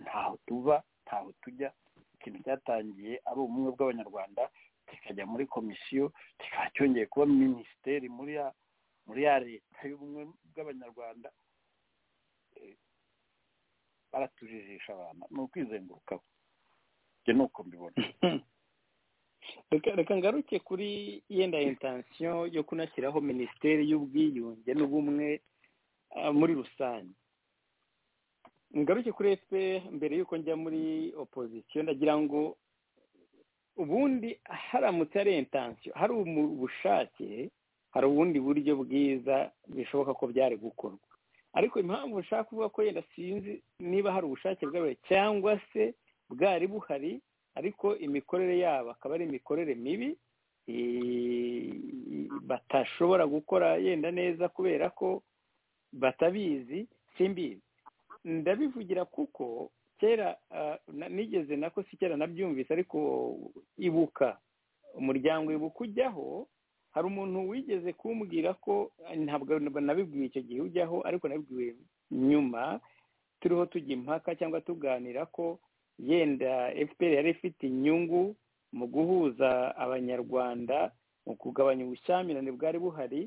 ntaho tuva ntaho tujya ikintu cyatangiye ari ubumwe bw'abanyarwanda kikajya muri komisiyo kikaba cyongeye kuba minisiteri muri ya muri ya leta y'ubumwe bw'abanyarwanda baratujijisha abantu ni ukwizengurukaho ibyo ni uko mbibona reka ngaruke kuri yenda intansiyo yo kunashyiraho minisiteri y'ubwiyunge n'ubumwe muri rusange ngaruke kuri fpr mbere y'uko njya muri opozisiyo ndagira ngo ubundi haramutse ari intansiyo hari ubushake hari ubundi buryo bwiza bishoboka ko byari gukorwa ariko impamvu ushaka kuvuga ko yenda sinzi niba hari ubushake bwawe cyangwa se bwari buhari ariko imikorere yabo akaba ari imikorere mibi batashobora gukora yenda neza kubera ko batabizi simbizi ndabivugira kuko kera nigeze nako si kera nabyumvise ariko ibuka umuryango ibuka ujyaho hari umuntu wigeze kumbwira ko ntabwo nabibwiwe icyo gihe ujyaho ariko nabibwiwe nyuma turiho tujya impaka cyangwa tuganira ko yenda efuperi yari ifite inyungu mu guhuza abanyarwanda mu kugabanya ubushyamirane bwari buhari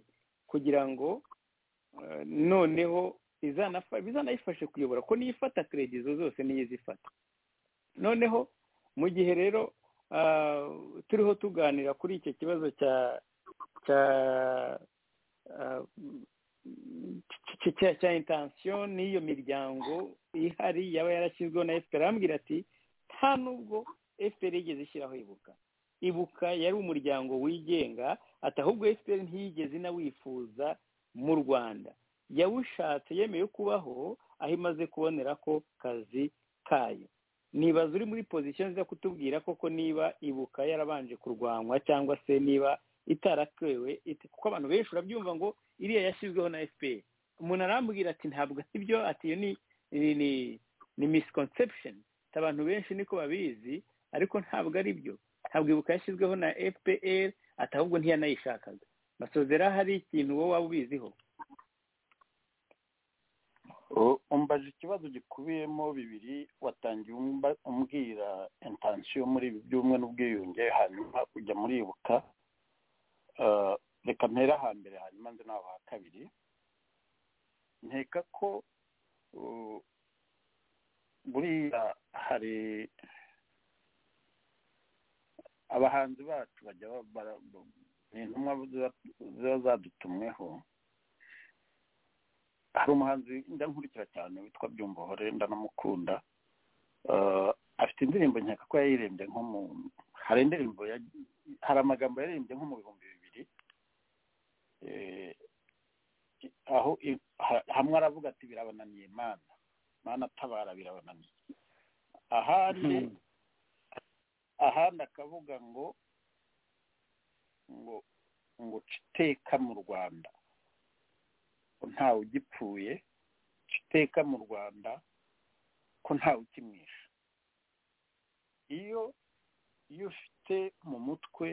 kugira ngo noneho bizanayifashe kuyobora ko niyifata izo zose niyo izifata noneho mu gihe rero turiho tuganira kuri icyo kibazo cya cya intansiyo n'iyo miryango ihari yaba yarashyizweho na efuperi arambwira ati nta nubwo efuperi yigeze ishyiraho ibuka ibuka yari umuryango wigenga ati ahubwo efuperi ntiyigeze inawifuza mu rwanda yawushatse yemeye kubaho aho imaze kubonera ko kazi kayo nibaza uri muri pozisiyo nziza kutubwira koko niba ibuka yarabanje kurwanywa cyangwa se niba itaratewe kuko abantu benshi urabyumva ngo iriya yashyizweho na fpr umuntu arambwira ati ntabwo ibyo ati iyo ni ni misconception abantu benshi niko babizi ariko ntabwo ari byo ntabwo ibuka yashyizweho na fpr ati ahubwo ntiyanayishakaga basozera hari ikintu wowe waba ubiziho umbaje ikibazo gikubiyemo bibiri watangiye umbwira intansiyo muri ibi by'ubumwe n'ubwiyunge hanyuma ujya muri ibuka reka mpera hambere hanyuma nzi naho ha kabiri nkeka ko buriya hari abahanzi bacu bajya intumwa ziba zadutumweho hari umuhanzi ndankurikira cyane witwa byumbohore ndanamukunda afite indirimbo nkeka ko yayirembye nko mu hari indirimbo hari amagambo yaririmbye nko mu bihumbi bibiri aho hamwe aravuga ati birabananiye mana mana atabara birabananiye ahandi ahandi akavuga ngo ngo ngo iteka mu rwanda ntawe ugipfuye iteka mu rwanda ko ntawe ukimwisha iyo iyo ufite mu mutwe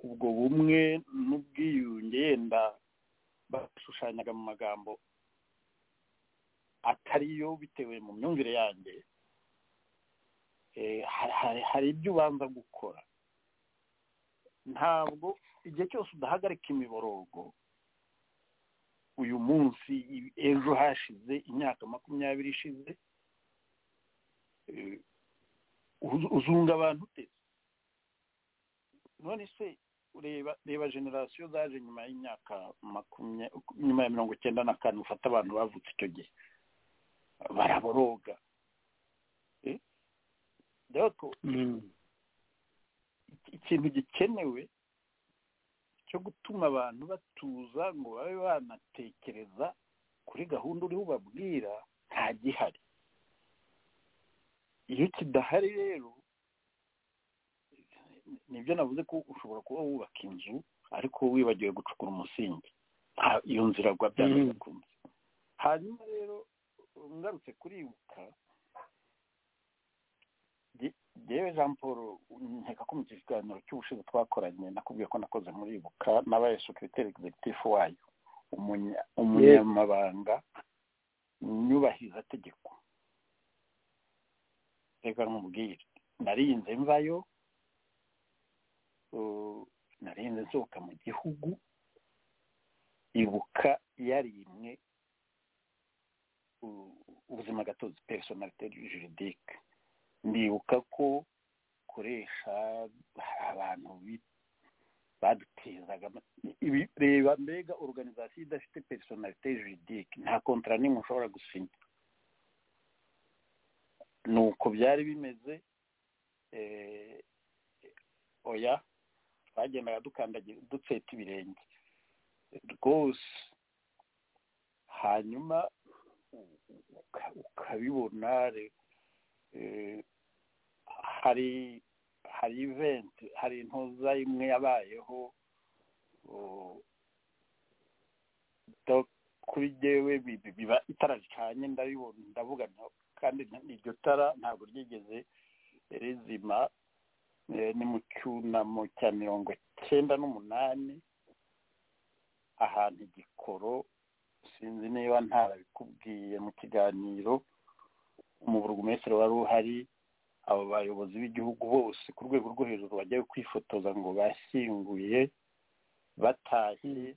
ubwo bumwe n'ubwiyunge yenda bashushanyaga mu magambo atariyo bitewe mu myumvire yanjye hari ibyo ubanza gukora ntabwo igihe cyose udahagarika imiborogo uyu munsi ejo hashize imyaka makumyabiri ishize uzunga abantu uteze none se ureba reba generasiyo zaje nyuma y'imyaka makumyabiri nyuma ya mirongo icyenda na kane ufata abantu bavutse icyo gihe baraboroga Eh? Rero iki- ikintu gikenewe cyo gutuma abantu batuza ngo babe banatekereza kuri gahunda uriho ubabwira nta gihari iyo kidahari rero nibyo navuze ko ushobora kuba wubaka inzu ariko wibagiwe gucukura umusingi Ah, iyo nzira gwa byanga Mm. kunze hanyuma rero ngarutse kuribuka ge- gewe jean paul nkeka ko mu kiganiro cy'ubushize twakoranye nakubwiye ko nakoze muri ibuka n'abaye sekreteri executive wayo umunya- umunyamabanga nyubahirizategeko reka nkubwire narinze mvayo uh, narinze nsohoka mu gihugu ibuka yarimwe u- ubuzima gatozi personalite juridique ndibuka ko koresha abantu bi- badutezaga ama- ibi reba mbega organization idafite personalite juridique nta contrat n'imwe ushobora gusinya nuko byari bimeze eh, oya twagendaga dukandagira dutseta ibirenge rwose hanyuma u- uka- ukabibona re- eh, hari hari event hari intoza imwe yabayeho o- do- kuri jyewe bi- bi- biba itara ricanye ndabibona ndavuga nta- kandi nta- iryo tara ntabwo ryigeze rizima eh, ni mu cyunamo cya mirongo cyenda n'umunani ahantu igikoro sinzi niba ntarabikubwiye mu kiganiro umuburugumesitiri wari uhari abo bayobozi b'igihugu bose ku rwego rwo hejuru bagiye kwifotoza ngo bashyinguye batashye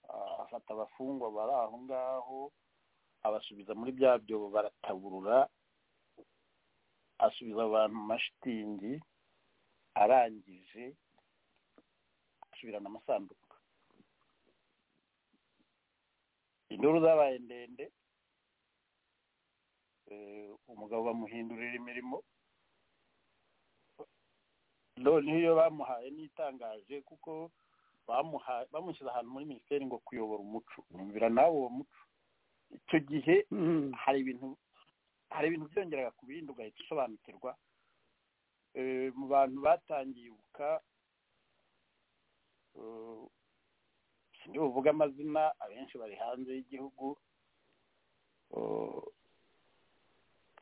ah, afata abafungwa bari aho ngaho abasubiza muri bya byobo barataburura asubiza abantu mu mashitingi arangije asubirana amasanduku induru zabaye ndende eh, umugabo bamuhindurira imirimo noneho iyo bamuhaye n'itangaje kuko bamuhaye bamushyize ahantu muri minisiteri ngo kuyobora umuco wumvira nawe uwo muco icyo gihe hari ibintu hari ibintu byongeraga ku bindi ugahita usobanukirwa Eh, mu bantu batangiye ibuka eh, sinzi buvuga amazina abenshi bari hanze y'igihugu Eh,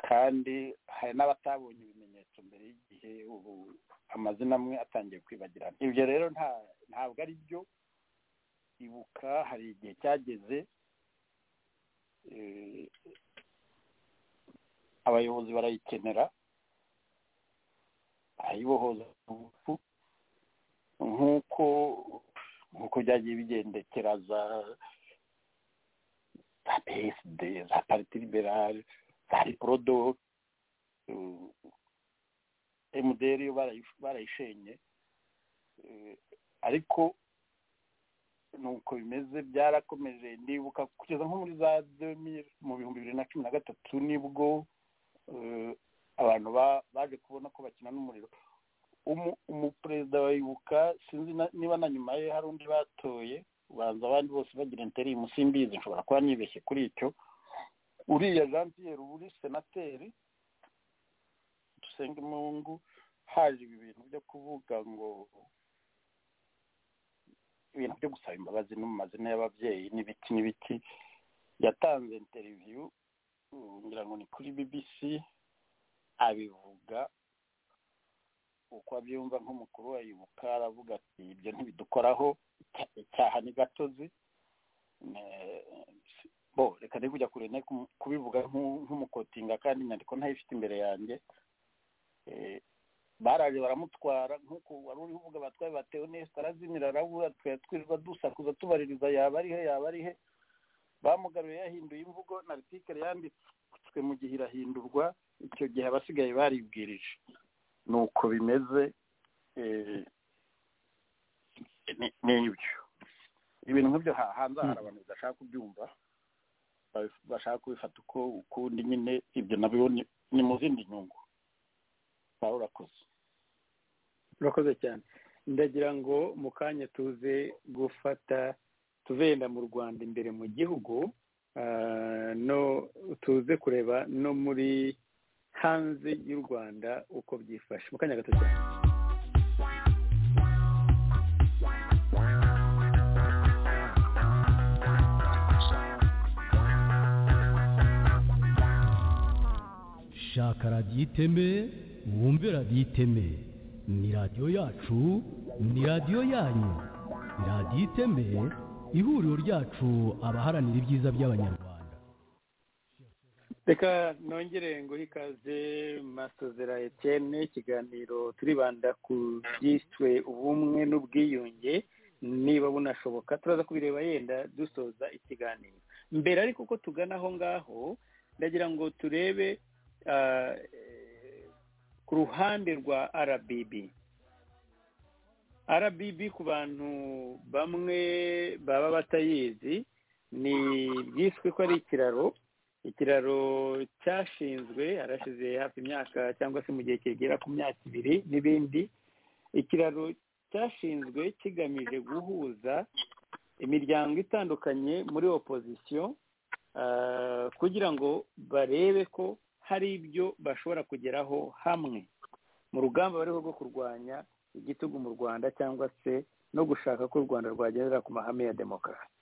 kandi hari n'abatabonye ibimenyetso mbere y'igihe ubu amazina amwe atangiye kwibagirana ibyo rero nta- ntabwo ari byo ibuka hari igihe cyageze eh, abayobozi barayikenera barayibohoza urupfu nk'uko nk'uko byagiye bigendekera za za psd za pariti liberale za riprodo eh, mdr yo barayish- barayishenye eh, ariko nuko bimeze byarakomeje ndibuka kugeza nko muri za 2000 mu bihumbi bibiri na cumi na gatatu nibwo eh, abantu ba- baje kubona ko bakina n'umuriro Umu- umuperezida wa ibuka sinzi na- niba na nyuma ye hari undi batoye ubanza abandi bose bagira interimu simbizi nshobora kuba nibeshye kuri icyo uriya jean pierre uri senateri dusenge mungu haje ibi bintu byo kuvuga ngo ibintu byo gusaba imbabazi no mu mazina y'ababyeyi n'ibiki n'ibiki yatanze interiviyu ubu ngira ngo ni kuri bbc abivuga uko abyumva nk'umukuru wa ibuka aravuga ati ibyo ntibidukoraho icya- icyaha ni gatozi Ne- bo reka ndi kujya kure ne kum- kubivuga nk'u- nk'umukotinga kandi inyandiko ntayifite imbere yanjye Eh, baraje baramutwara nk'uko wari uri uvuga batwaye batewe neza arazimira arabura twari twirirwa dusakuza tubaririza yaba ari he yaba ari he bamugaruye yahinduye imvugo na article yanditswe mu gihe irahindurwa icyo gihe abasigaye baribwirije ni uko bimeze eh, ni ibyo ibintu nk'ibyo ha- hanze hari abantu badashaka kubyumva ba- bashaka kubifata uko ukundi nyine ibyo nabyo ni- ni mu zindi nyungu waba urakoze urakoze cyane ndagira ngo mu kanya tuze gufata tuve yenda mu rwanda imbere mu gihugu ah, no tuze kureba no muri hanze y'u rwanda uko byifashe mu kanya gato cyane shaka radiyo iteme wumve radiyo iteme ni radiyo yacu ni radiyo yanyu radiyo iteme ihuriro ryacu abaharanira ibyiza by'abanyarwanda reka nongere nguhe ikaze masozera etiyene ikiganiro turibanda ku byiswe ubumwe n'ubwiyunge niba bunashoboka turaza kubireba yenda dusoza ikiganiro mbere ariko ko tugana aho ngaho ndagira ngo turebe ah, eh, ku ruhande rwa rbb rbb ku bantu bamwe baba batayizi ni byiswe ko ari ikiraro ikiraro cyashinzwe harashize hafi imyaka cyangwa se mu gihe kigera ku myaka ibiri n'ibindi ikiraro cyashinzwe kigamije guhuza imiryango itandukanye muri opozisiyo ah, kugira ngo barebe ko hari ibyo bashobora kugeraho hamwe mu rugamba bariho rwo kurwanya igitugu mu rwanda cyangwa se no gushaka ko u rwanda rwagendera ku mahame ya demokarasi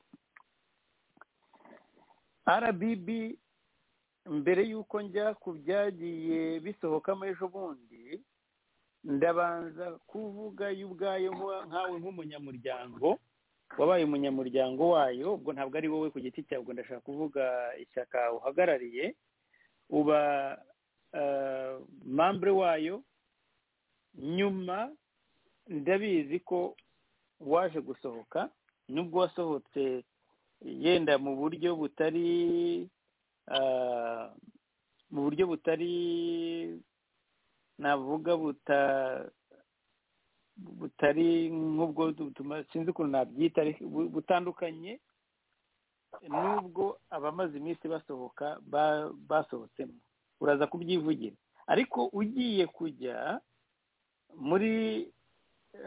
rbb mbere y'uko njya ku byagiye bisohokamo ejo bundi ndabanza kuvuga yo ubwayo nka- nkawe nk'umunyamuryango wabaye umunyamuryango wayo ubwo ntabwo ari wowe ku giti cyawe ubwo ndashaka kuvuga ishyaka uhagarariye uba eh, membre wayo nyuma ndabizi ko waje gusohoka nubwo wasohotse yenda mu buryo butari ah, mu buryo butari navuga buta butari nk'ubwo butuma sinzi ukuntu nabyita ariko bu- butandukanye n'ubwo abamaze iminsi basohoka ba- basohotsemo uraza kubyivugira ariko ugiye kujya muri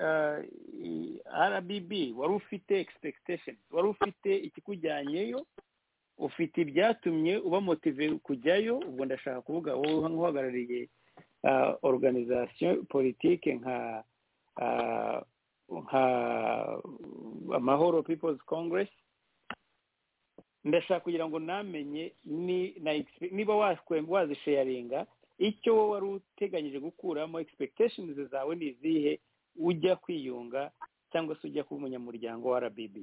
ah, i- rbb wari ufite expectation wari ufite ikikujyanyeyo ufite ibyatumye uba motive kujyayo ubwo ndashaka kuvuga wowe nk'uhagarariye ah, organisation politike nka ah, nka amahoro people's congress ndashaka kugira ngo namenye ni na expe- niba waswe- wazisheyaringa icyo wowe wari uteganyije gukuramo expectations zawe ni izihe ujya kwiyunga cyangwa se ujya kuba umunyamuryango wa rbb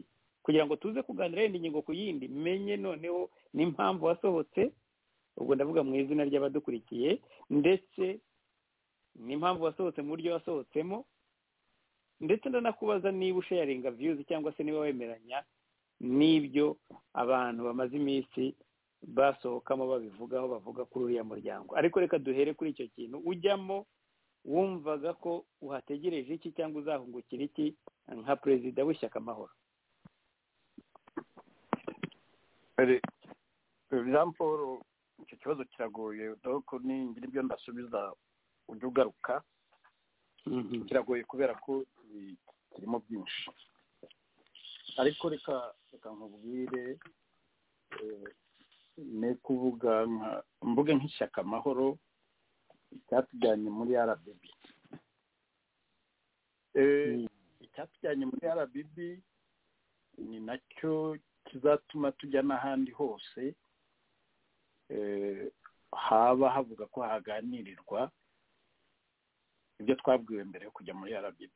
kugira ngo tuze kuganira yenda ingingo ku yindi menye noneho n'impamvu wasohotse ubwo ndavuga mu izina ry'abadukurikiye ndetse n'impamvu wasohotse mu buryo wasohotsemo ndetse ndanakubaza niba usheyaringa viyuzi cyangwa se niba wemeranya n'ibyo abantu bamaze iminsi basohokamo babivugaho bavuga kuri uriya muryango ariko reka duhere kuri icyo kintu ujyamo wumvaga ko uhategereje iki cyangwa uzahungukira iki nka perezida w'ishyaka amahoro Ere- jean paul icyo kibazo kiragoye doko ningira ibyo ndasubiza ujye ugaruka kiragoye kubera ko eh, kirimo byinshi ariko reka reka nkubwire eh, ni kuvuga nka- mvuge nk'ishyaka amahoro icyatujyanye muri rbb Eh, icyatujyanye muri rbb ni nacyo kizatuma tujya n'ahandi hose eh, haba havuga ko haganirirwa ibyo twabwiwe mbere yo kujya muri rbb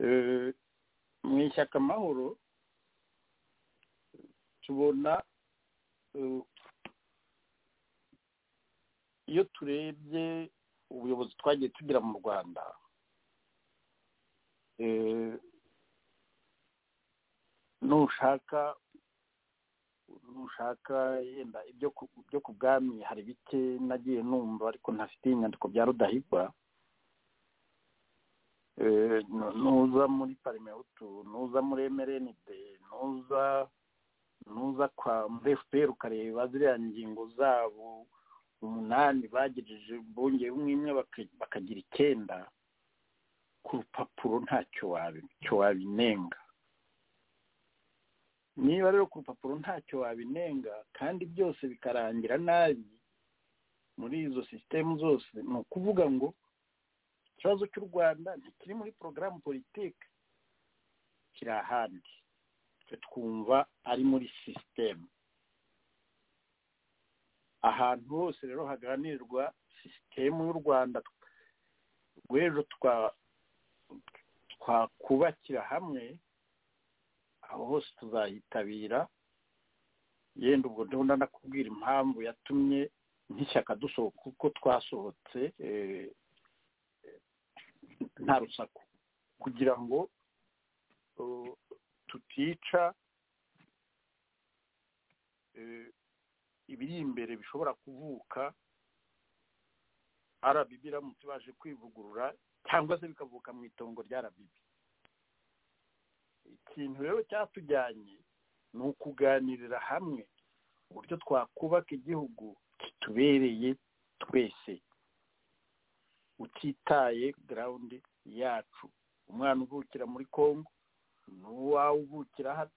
Eh, mu ishyaka amahoro tubona eh, iyo turebye ubuyobozi twagiye tugira mu rwanda eh, nushaka nushaka yenda ibyo ku byo ku bwami hari bike nagiye numva ariko ntafite inyandiko bya rudahigwa nuza muri parimewutu nuza muri emerenide nuza nuza kwa efuperi ukareba ziriya ngingo zabo umunani bagejeje bongeye umwe bakagira icyenda ku rupapuro ntacyo wabinenga niba rero ku rupapuro ntacyo wabinenga kandi byose bikarangira nabi muri izo sisitemu zose ni ukuvuga ngo ikibazo cy'u rwanda ntikiri muri porogaramu politiki kiri ahandi twumva ari muri sisitemu ahantu hose rero haganirwa sisitemu y'u rwanda rw'ejo twakubakira hamwe aho hose tuzayitabira yenda ubwo ndabona nanakubwira impamvu yatumye nk'ishyaka dusohoka kuko twasohotse nta rusaku kugira ngo tutica ibiri imbere bishobora kuvuka arabibi iramutse baje kwivugurura cyangwa se bikavuka mu itongo rya arabibi ikintu rero cyatujyanye ni ukuganirira hamwe uburyo twakubaka igihugu kitubereye twese utitaye garawundi yacu umwana uvukira muri congo n'uwawe uvukira hano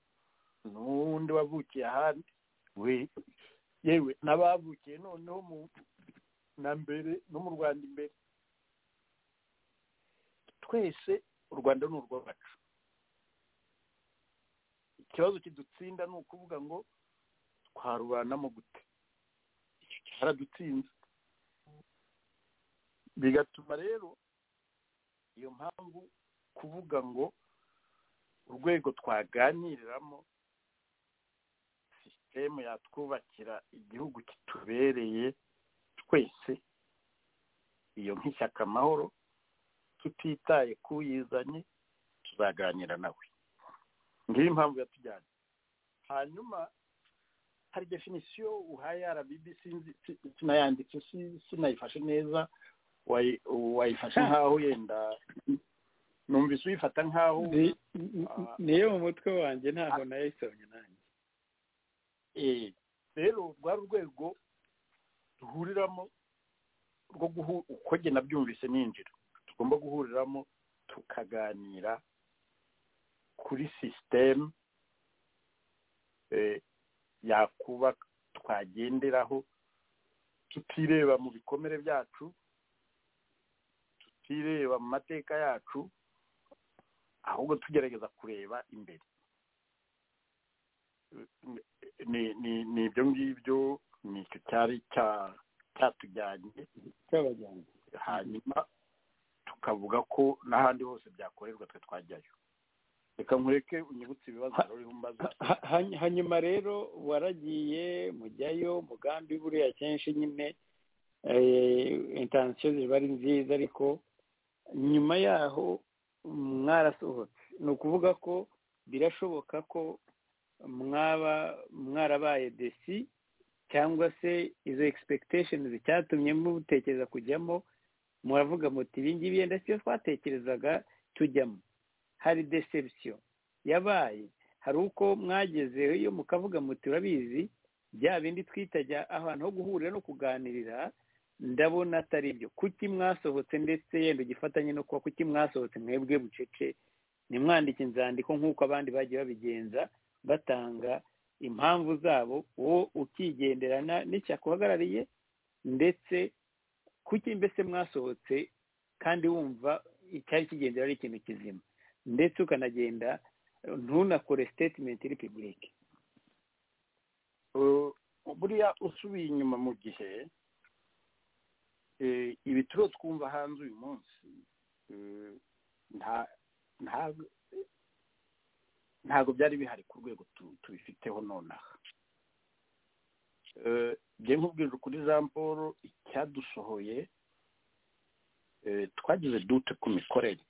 n'uwundi wavukiye ahandi we yewe n'abavukiye noneho mu na mbere no mu rwanda imbere twese u rwanda ni urwacu ikibazo kidutsinda ni ukuvuga ngo twarubanamo gute icyo cyaradutsinze bigatuma rero iyo mpamvu kuvuga ngo urwego twaganiriramo sisitemu yatwubakira igihugu kitubereye twese iyo nk'ishyaka amahoro tutitaye kuyizanye tuzaganira nawe ngiyo impamvu yatujyanye hanyuma hari definisiyo uhaye arabibi sinayanditse sinayifashe neza wayifashe nk'aho yenda numvise uyifata nk'aho niyo mu mutwe wanjye ntaho nayo isomye nanjye rero rwari urwego duhuriramo rwo uko njye nabyumvise ninjira tugomba guhuriramo tukaganira kuri sisitemu yakuba twagenderaho tutireba mu bikomere byacu tutireba mu mateka yacu ahubwo tugerageza kureba imbere ni ibyo ngibyo ni icyo cyari cyatujyanye hanyuma tukavuga ko n'ahandi hose byakorerwa twe twajyayo reka nkureke unyibutse ibibazo rero umbaza hanyuma rero waragiye mujyayo mugambi buriya kenshi nyine intansiyo ziba ari nziza ariko nyuma yaho mwarasohotse ni ukuvuga ko birashoboka ko mwaba mwarabaye desi cyangwa se izo egispekitesheni icyatumye mutekereza kujyamo muravuga muti ibi ngibi yenda siyo twatekerezaga tujyamo hari deception yabaye hari uko mwagezeyo mukavuga muti urabizi bya bindi twita ahantu ho guhurira no kuganirira ndabona atari ibyo kuki mwasohotse ndetse yenda ugifatanye no kuba kuki mwasohotse mwebwe bucece nimwandike inzandiko nk'uko abandi bagiye babigenza batanga impamvu zabo wowe ukigenderana n'icyakuhagarariye ndetse kuki mbese mwasohotse kandi wumva icyari kigendera ari ikintu kizima ndetse ukanagenda ntunakore sitetimenti iri pibulike buriya usubiye inyuma mu gihe ibi turiho twumva hanze uyu munsi ntabwo byari bihari ku rwego tubifiteho nonaha njye nkubwira kuri jean paul icyadusohoye twagize dute ku mikorere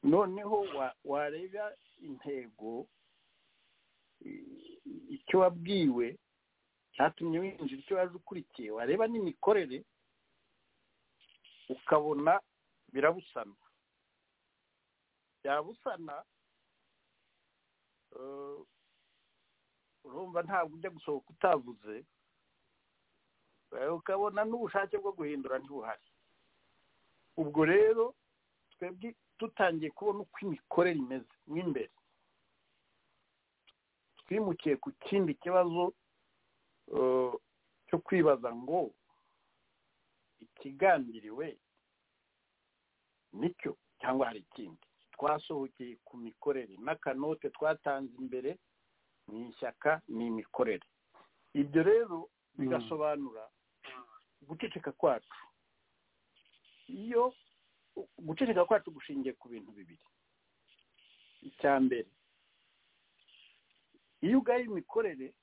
noneho wareba intego icyo wabwiwe cyatumye winjira icyo waje ukurikiye wareba n'imikorere ukabona birabusana byabusana urumva ntabwo ujya gusohoka utavuze ukabona n'ubushake bwo guhindura ntibuhari ubwo rero twebwe dutangiye kubona uko imikorere imeze mo imbere twimukiye ku kindi kibazo cyo kwibaza ngo ikigambiriwe nicyo cyangwa hari ikindi twasohokeye ku mikorere n'akanote twatanze imbere ni ishyaka ni imikorere ibyo rero bigasobanura guceceka kwacu iyo guceceka kwacu gushingiye ku bintu bibiri icya mbere iyo ugaye imikorere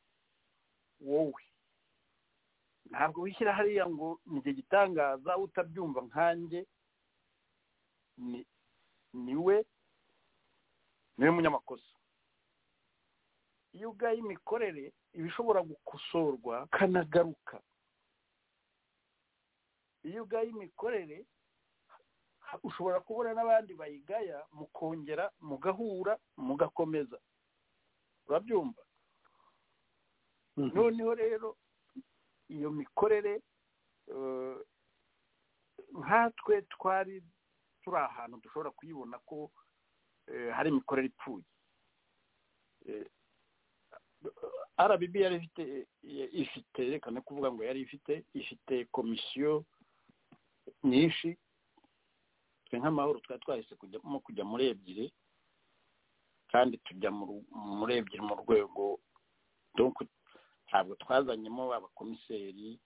wowe ntabwo wishyira hariya ngo njye gitangaza utabyumva nkanjye niwe niwe munyamakosa iyo ugaye imikorere iba ishobora gukosorwa kanagaruka iyo ugaye imikorere ushobora kubona n'abandi bayigaya mukongera mugahura mugakomeza urabyumva noneho rero iyo mikorere nkatwe twari turi ahantu dushobora kuyibona ko hari imikorere ipfuye arabibi yari ifite ifite reka no kuvuga ngo yari ifite ifite komisiyo nyinshi twe nk'amahoro twari twahise kujyamo kujya muri ebyiri kandi tujya muri ebyiri mu rwego ntabwo twazanyemo abakomiseri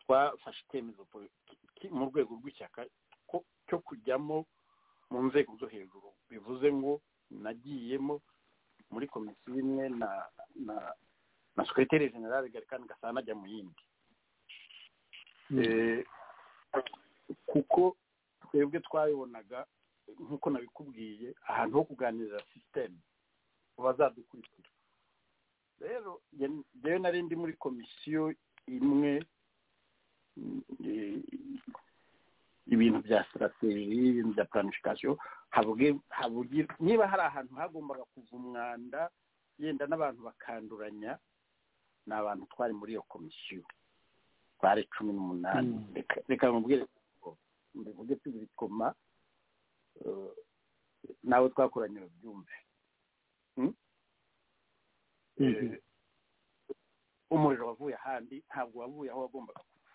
twafashe icyemezo mu rwego rw'ishyaka cyo kujyamo mu nzego zo hejuru bivuze ngo nagiyemo muri komisiyo imwe na na na sekiroteri generale garikani gasana ajya mu yindi kuko twebwe twabibonaga nk'uko nabikubwiye ahantu ho kuganirira sisiteme bazadukurikira rero njyewe nari ndi muri komisiyo imwe ibintu bya sitrategi ibintu bya planifikasiyo niba hari ahantu hagombaga kuva umwanda yenda n'abantu bakanduranya ni abantu twari muri iyo komisiyo twari cumi n'umunani reka mubwire mbivuge tubikoma nawe twakoranye babyumve umuriro wavuye ahandi ntabwo wavuye aho wagombaga kuva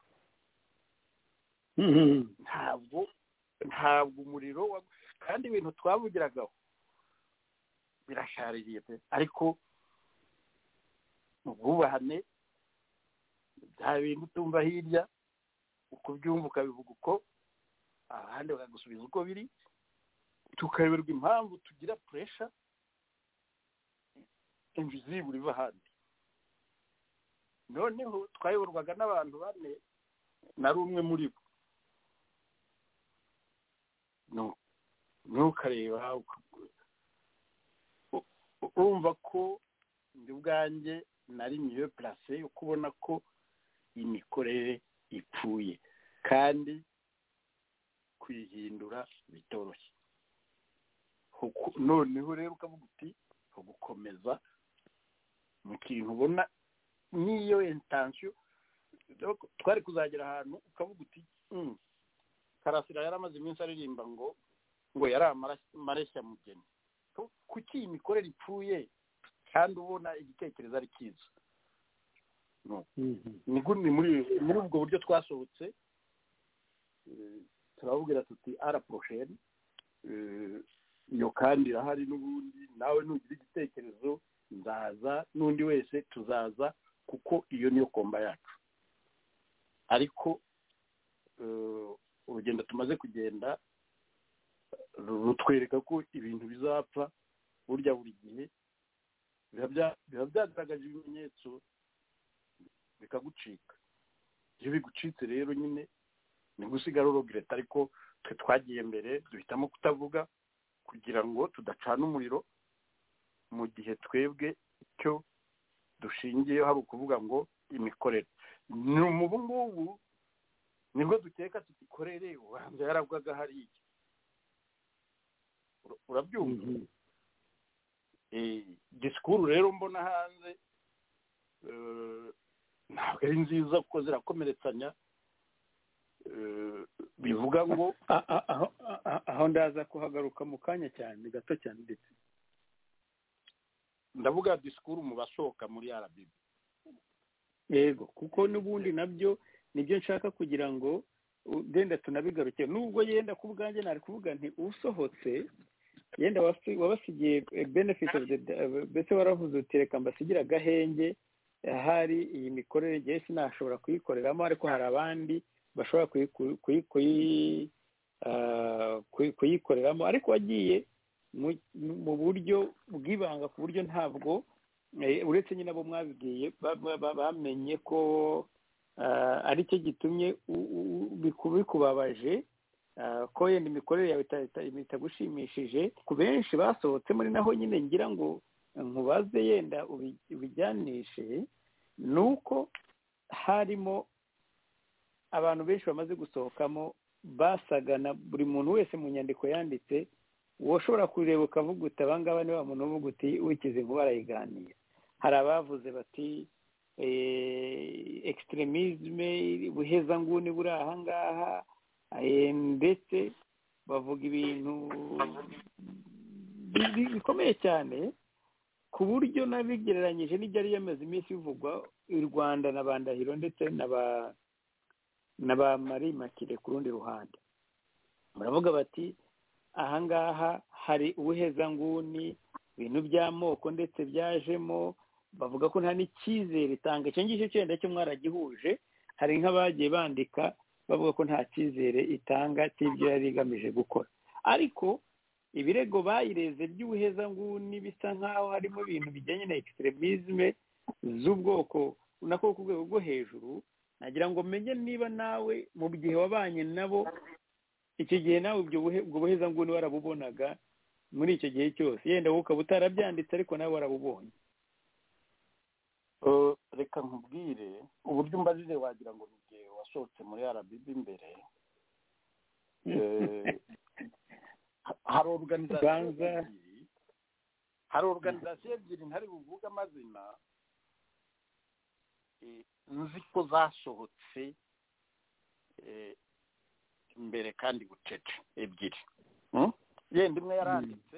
ntabwo ntabwo umuriro kandi ibintu twavugiragaho birashaririye pe ariko mu bwubahane bya bintu utumva hirya uko ubyumva ukabivuga uko ahandi bakagusubiza uko biri tukayoberwa impamvu tugira puresha invizibure iva ahandi noneho twayoborwaga n'abantu bane nari umwe muri bo ntukareba urumva ko ndi ubwanjye nari miyo purase yo kubona ko imikorere ipfuye kandi kuyihindura bitoroshye noneho rero ukavuga uti gukomeza mu kintu ubona n'iyo intansiyo twari kuzagera ahantu ukavuga uti karasira yari amaze iminsi aririmba ngo ngo yari amareshya mugeni kuki iyi mikorere ipfuye kandi ubona igitekerezo ari cyiza ni muri ubwo buryo twasohotse turababwira tuti araprosheni iyo kandi irahari n'ubundi nawe nugira igitekerezo nzaza n'undi wese tuzaza kuko iyo niyo komba yacu ariko urugendo tumaze kugenda rutwereka ko ibintu bizapfa burya buri gihe biba byagaragaje ibimenyetso bikagucika iyo bigucitse rero nyine ni gusigara urogireta ariko twe twagiye mbere duhitamo kutavuga kugira ngo tudacana umuriro mu gihe twebwe icyo dushingiyeho hari ukuvuga ngo imikorere ni umubu ngubu nibwo duteka tugikorere ubanza yarabwaga hariya urabyumva disikuru rero mbona hanze ntabwo ari nziza kuko zirakomeretsanya bivuga ngo aho ndaza kuhagaruka mu kanya cyane gato cyane ndetse ndavuga disikuru mu basohoka muri rbb yego kuko n'ubundi nabyo nibyo nshaka kugira ngo genda tunabigaruke nubwo yenda ku bwanjye nari kuvuga nti usohotse yenda wabasigiye benefiti mbese waravuze uti reka mbasigira agahenge ahari iyi mikorere igihe sinashobora kuyikoreramo ariko hari abandi bashobora kuyikoreramo ariko wagiye mu buryo bw'ibanga ku buryo ntabwo uretse nyine abo mwabibwiye bamenye ko ari cyo gitumye bikubabaje ko yenda imikorere yawe itagushimishije ku benshi basohotse muri naho nyine ngira ngo nkubaze yenda ubijyanishe ni uko harimo abantu benshi bamaze gusohokamo basagana buri muntu wese mu nyandiko yanditse ushobora kureba ukavuga uti abangaba ni wa muntu uvuga uti wikize inkuba arayiganira hari abavuze bati ekisitiremisme buhezanguni buri ahangaha ndetse bavuga ibintu bikomeye cyane ku buryo nabigereranyije n'ibyari yamaze iminsi bivugwa i rwanda na ba ndahiro ndetse na ba na ba marie makire ku rundi ruhande baravuga bati ahangaha hari ubuhezanguni ibintu by'amoko ndetse byajemo bavuga ko nta n'icyizere itanga icyo ngicyo cyenda cyo mwaragihuje hari nk'abagiye bandika bavuga ko nta cyizere itanga cy'ibyo yari igamije gukora ariko ibirego bayireze by'ubuhezanguni bisa nk'aho harimo ibintu bijyanye na ekisitiremisme z'ubwoko nako ku rwego rwo hejuru nagira ngo menye niba nawe mu gihe wabanye nabo icyo gihe nawe ubwo buhezanguni warabubonaga muri icyo gihe cyose yenda wowe ukaba utarabyanditse ariko nawe warabubonye reka nkubwire uburyo umbajije wagira ngo ni igihe wasohotse muri rbb imbere hari oruganizasiyo ebyiri hari oruganizasiyo ebyiri ntari buvuge amazina nzi ko zasohotse imbere kandi bucece ebyiri yenda imwe yaranditse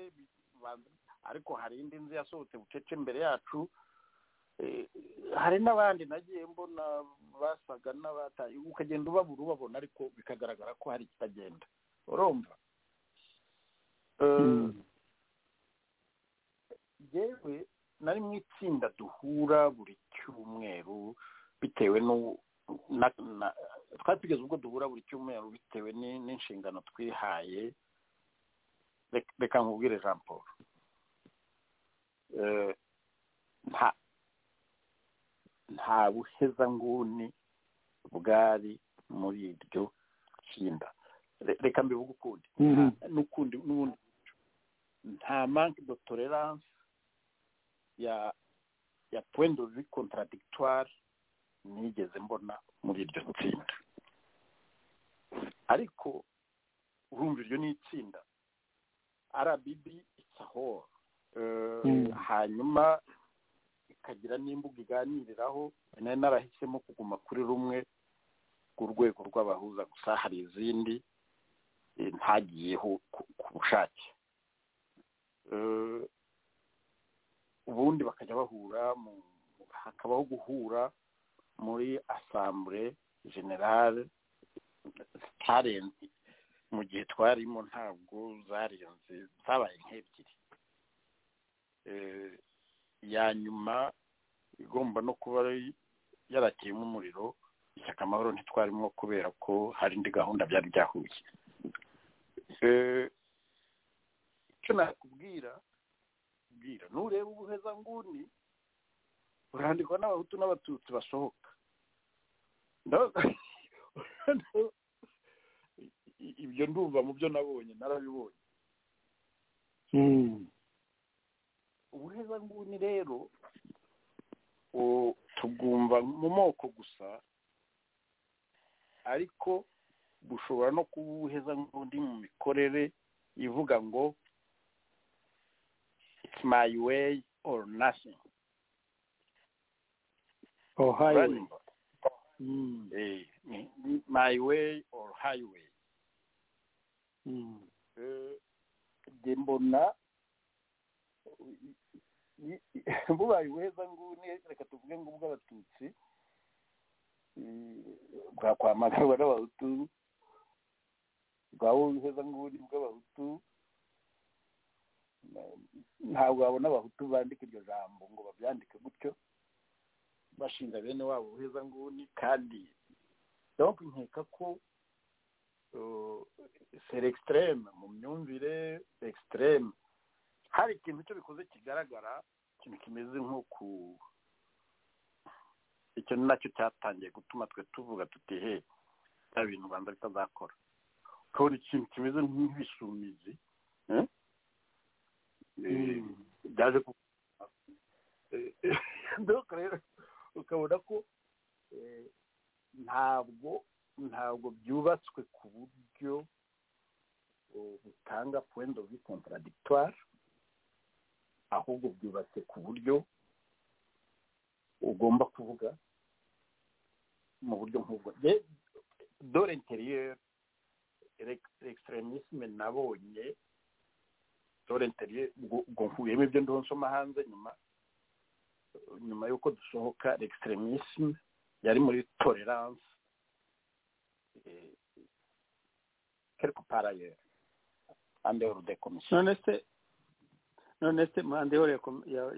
ariko hari indi nzu yasohotse bucece imbere yacu hari n'abandi nagiye mbona basaga n'abataye ukagenda ubabura ubabona ariko bikagaragara ko hari ikitagenda urumva yewe nari mu itsinda duhura buri cyumweru bitewe twari tugeze ubwo duhura buri cyumweru bitewe n'inshingano twihaye reka nkubwire jean paul nta buhezanguni bwari muri iryo tsinda reka mbivuge ukundi n'ukundi n'ubundi nta manki de tolerance ya ya point de vue contradictoire nigeze mbona muri iryo tsinda ariko urumva iryo ni itsinda rbb it's a whole hanyuma ikagira n'imbuga iganiriraho nari narahisemo kuguma kuri rumwe rwego rw'abahuza gusa hari izindi ntagiyeho ku bushake ubundi bakajya bahura hakabaho guhura muri asambure generale zitarenze mu gihe twarimo ntabwo zarenze zabaye nk'ebyiri ya nyuma igomba no kuba yarakiyemo umuriro ishyaka amahoro ntitwarimo kubera ko hari indi gahunda byari byahuye icyo nakubwira nureba ubuhezanguni burandikwa n'abahutu n'abatutsi basohoka ibyo ndumva mu byo nabonye narabibonye ubuhezanguni rero tubwumva mu moko gusa ariko bushobora no kubuheza nk'undi mu mikorere ivuga ngo it's my way or nothing Oh, highway. Uranyumva? Eh, ni- ni my way or highway Eh, njye mbona i- i- bubaye ubuheza nguni reka tuvuge ngo ubw'abatutsi bwakwamagarwa n'abahutu bwaba ubuheza nguni bw'abahutu Na- ntabwo wabona abahutu bandika iryo jambo ngo babyandike gutyo bashinga bene wabo ubuheza nguni kandi donc nkeka ko seri egisitereme mu myumvire egisitereme hari ikintu cyo bikoze kigaragara ikintu kimeze nko ku icyo ni nacyo cyatangiye gutuma twe tuvuga tuti he bya bintu u rwanda bitazakora kubona ikintu kimeze nk'ibisumizi eh? Eh, byaje ku Eh, donc rero ukabona ko eh, ntabwo ntabwo byubatswe ku buryo eh, butanga point of vue contradictoire ahubwo byubatse ku buryo ugomba kuvuga mu buryo nk'ubwo Je- dore interieur extremisme nabonye dore interieur ubwo- ubwo nkuyemo ibyo ndiho nsoma hanze nyuma nyuma y'uko dusohoka l'extremisme yari muri tolerance eh, quelque part ailleurs en dehors des commissions none se none se mande hore